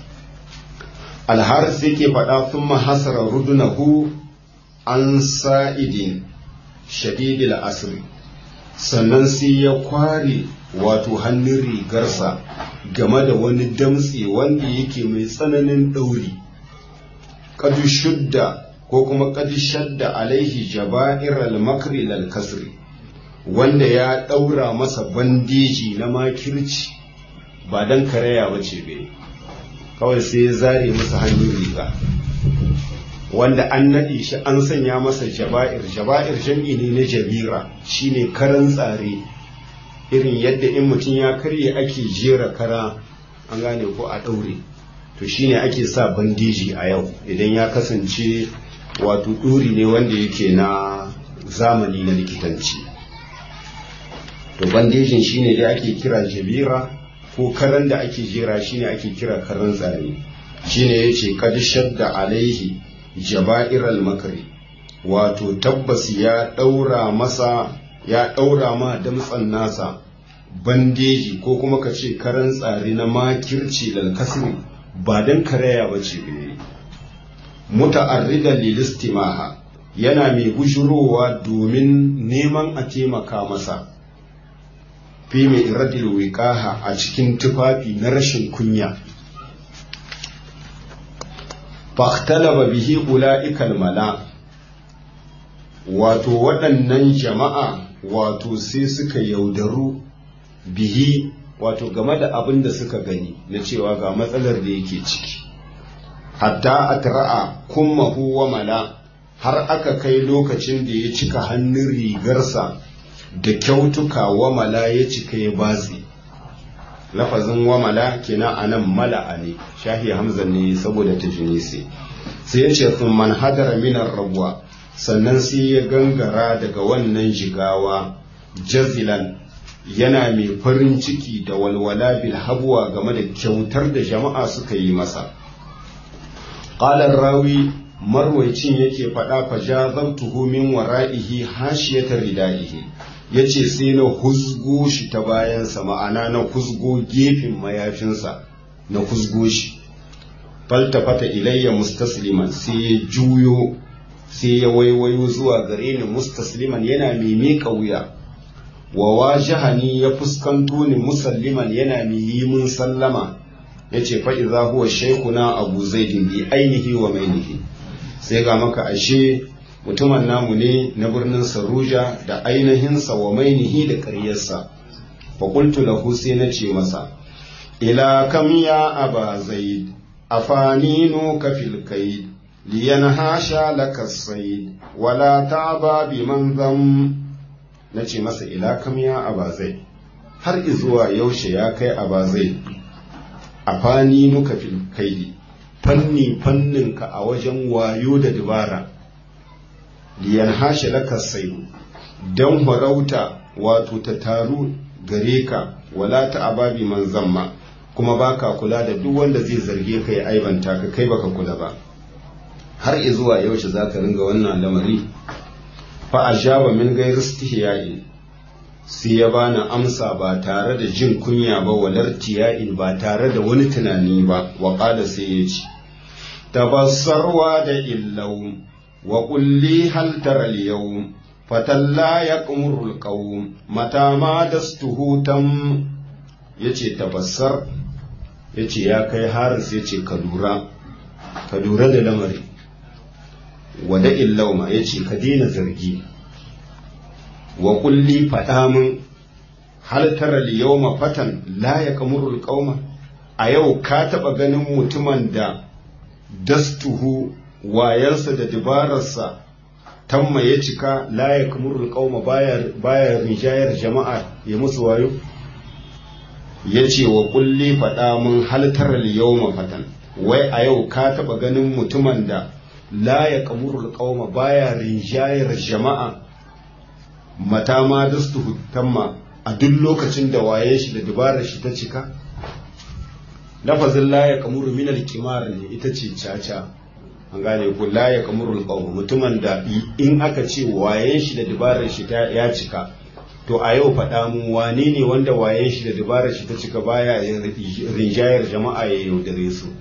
alharis yake faɗa sun mahasara rudunahu an sa'idin shadidil asiri sannan sai ya kware wato hannun rigarsa game da wani damtse wanda yake mai tsananin ɗauri kadu shudda ko kuma kadu shadda alaihi jaba'iral makri lal kasri wanda ya ɗaura masa bandeji na makirci ba don karaya ba ce bai kawai sai ya zare masa hannun riga wanda an naɗe shi an sanya masa jaba'ir jaba'ir jam'i ne na jabira shine karan tsare irin yadda in mutum ya karye ake jera kara an gane ko a ɗaure to shine ake sa bandeji a yau idan ya kasance wato ɗuri ne wanda yake na zamani na likitanci to bandejin shine dai ake kira jabira ko karan da ake jera shine ake kira karan tsare shine yace kad shadda alaihi jaba'iral makari wato tabbas ya daura masa ya daura ma damtsan nasa bandeji ko kuma ka ce karan tsare na makirci lal kasri ba dan karaya bace ne muta'arridan lilistimaha yana mai gujurowa domin neman a taimaka masa fi mai iradil wiqaha a cikin tufafi na rashin kunya fahtalaba bihi ula'ikal mala wato waɗannan jama'a wato sai suka yaudaru bihi wato game da abin da suka gani na cewa ga matsalar da yake ciki hatta atra'a kummahu wa mala har aka kai lokacin da ya cika hannun rigarsa da kyautuka wa mala ya cika ya batsi lafazin wamala kenan a nan mala'a ne shahi hamza ne saboda ta sai sai ya ce sun man hadara minar rabuwa sannan sai ya gangara daga wannan jigawa jazilan yana mai farin ciki da walwala bil habuwa game da kyautar da jama'a suka yi masa ƙalar rawi marwaicin yake faɗa fa jazabtuhu min wara'ihi hashiyata ridaihi ya ce sai na huzgo shi ta bayansa ma'ana na huzgo gefen mayafinsa na huzgo shi faltafata ilayya mustasliman sai ya juyo sai ya waiwayo zuwa gare ni mustasliman yana mai miƙa wuya wa wajahani ya fuskanto ni musalliman yana mai yi mun sallama ya ce fa'iza huwa shaikuna abu zaidin bi ainihi wa mainihi sai ga maka ashe mutumin namu ne na birnin saruja da ainihinsa wa mainihi da ƙaryarsa faƙultu lahu sai na ce masa ila kam ya aba zaid afaninu ka fil kaid liyan hasha laka said wala ta'ba bi man zam na ce masa ila kam ya aba zaid har izuwa yaushe ya kai aba zaid afaninu ka fil kaidi fanni fanninka a wajen wayo da dabara liyan hashe laka saidu don farauta wato ta taru gare ka wala ta ababi man zamma kuma baka kula da duk wanda zai zarge ka ya aibanta ka kai baka kula ba har izuwa yaushe zaka ringa wannan lamari fa ajaba min ghairi istihya'in sai ya bani amsa ba tare da jin kunya ba walar tiya'in ba tare da wani tunani ba wa qala sai ya ce tabassarwa da illau وقل لي هل ترى اليوم فتلا يقمر القوم متى ما دسته تم yace tabassar yace ya kai haris yace ka lura ka lura da lamari wada illauma yace ka daina zargi wa kulli faɗa min hal tara yawma fatan la yaqmurul qauma a yau ka taɓa ganin mutumin da dastuhu wayarsa da dabararsa tamma ya cika la ya kamurul qauma baya baya rijayar jama'a ya musu wayo yace wa kulli fada mun haltar al-yawma fatan wai a yau ka taba ganin mutumin da la ya kamurul qauma baya rijayar jama'a mata ma dastu tamma a duk lokacin da waye shi da dabarar shi ta cika lafazin la ya kamuru min al-qimar ne ita ce caca an gane ko la ya kamurul qawm mutumin da in aka ce wayen shi da dabarar shi ta ya cika to a yau faɗa mu wane ne wanda wayen shi da dabarar shi ta cika baya rinjayar jama'a ya yaudare su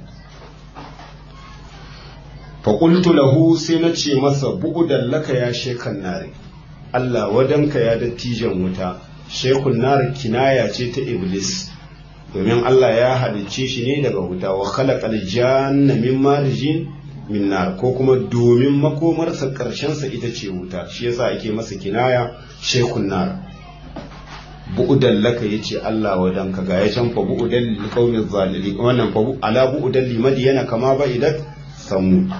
fa qultu lahu sai na ce masa bu'udan laka ya shekan nare Allah wadanka ya dattijan wuta shekun nar kinaya ce ta iblis domin Allah ya halicce shi ne daga wuta wa khalaqal janna min marjin min nar ko kuma domin makomarsa sa ita ce wuta shi yasa ake masa kinaya shekun nar bu'udan laka yace Allah wadanka ga ya can fa bu'udan lil qaumi zalimin wannan fa ala bu'udan li madiyana kama ba idat samu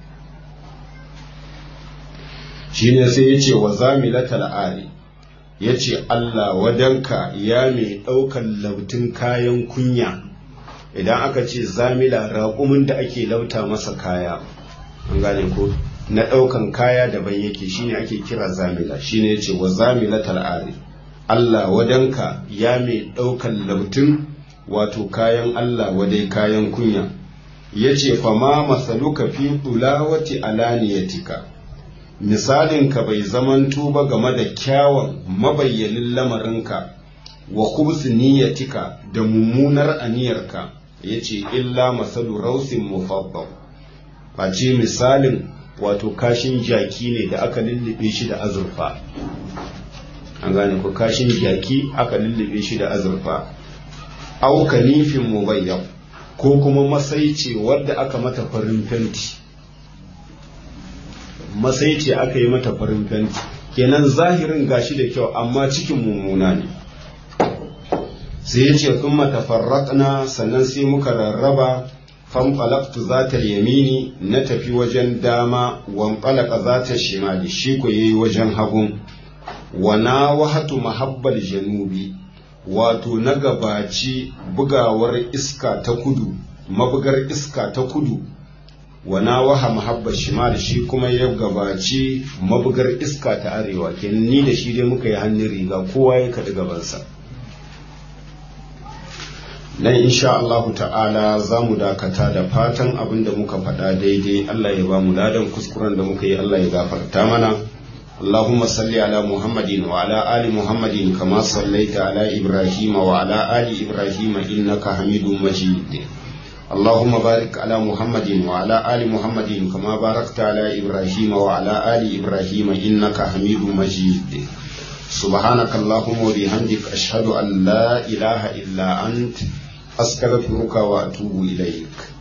shine sai yace wa zamilatal ari yace Allah wadanka ya mai daukan lautin kayan kunya idan aka ce zamila raƙumin da ake lauta masa kaya an gane ko na ɗaukan kaya daban yake shine ake kira zamila shine yace wa zamilatal ari Allah wadanka ya mai ɗaukan lautun wato kayan Allah wadai kayan kunya yace fa ma masaluka fi dulawati alaniyatika misalin ka bai zamanto ba game da kyawun mabayyanin lamarinka wa khubsi niyyatika da mummunar aniyarka yace illa masalu rausin mufaddal face misalin wato kashin jaki ne da aka lullube shi da azurfa an gane ko kashin jaki aka lullube shi da azurfa au kanifin mubayyan ko kuma masai ce wadda aka mata farin fenti masai ce aka yi mata farin fenti kenan zahirin gashi da kyau amma cikin mummuna ne sai ya ce sun matafarraƙna sannan sai muka rarraba fanfalaktu za ta yamini na tafi wajen dama wanfalaka za ta shimali shi ko yayi wajen hagun wana wahatu mahabbal janubi wato na gabaci bugawar iska ta kudu mabugar iska ta kudu wana waha mahabbar shimal shi kuma ya gabaci mabugar iska ta arewa kenan ni da shi dai muka yi hannun riga kowa ya kaɗi gabansa nan insha Allahu ta'ala za mu dakata da fatan abin da muka faɗa daidai Allah ya ba mu ladan kuskuren da muka yi Allah ya gafarta mana اللهم صل على محمد وعلى آل محمد كما صليت على إبراهيم وعلى آل إبراهيم إنك حميد مجيد اللهم بارك على محمد وعلى آل محمد كما باركت على إبراهيم وعلى آل إبراهيم إنك حميد مجيد سبحانك اللهم وبحمدك أشهد أن لا إله إلا أنت أستغفرك وأتوب إليك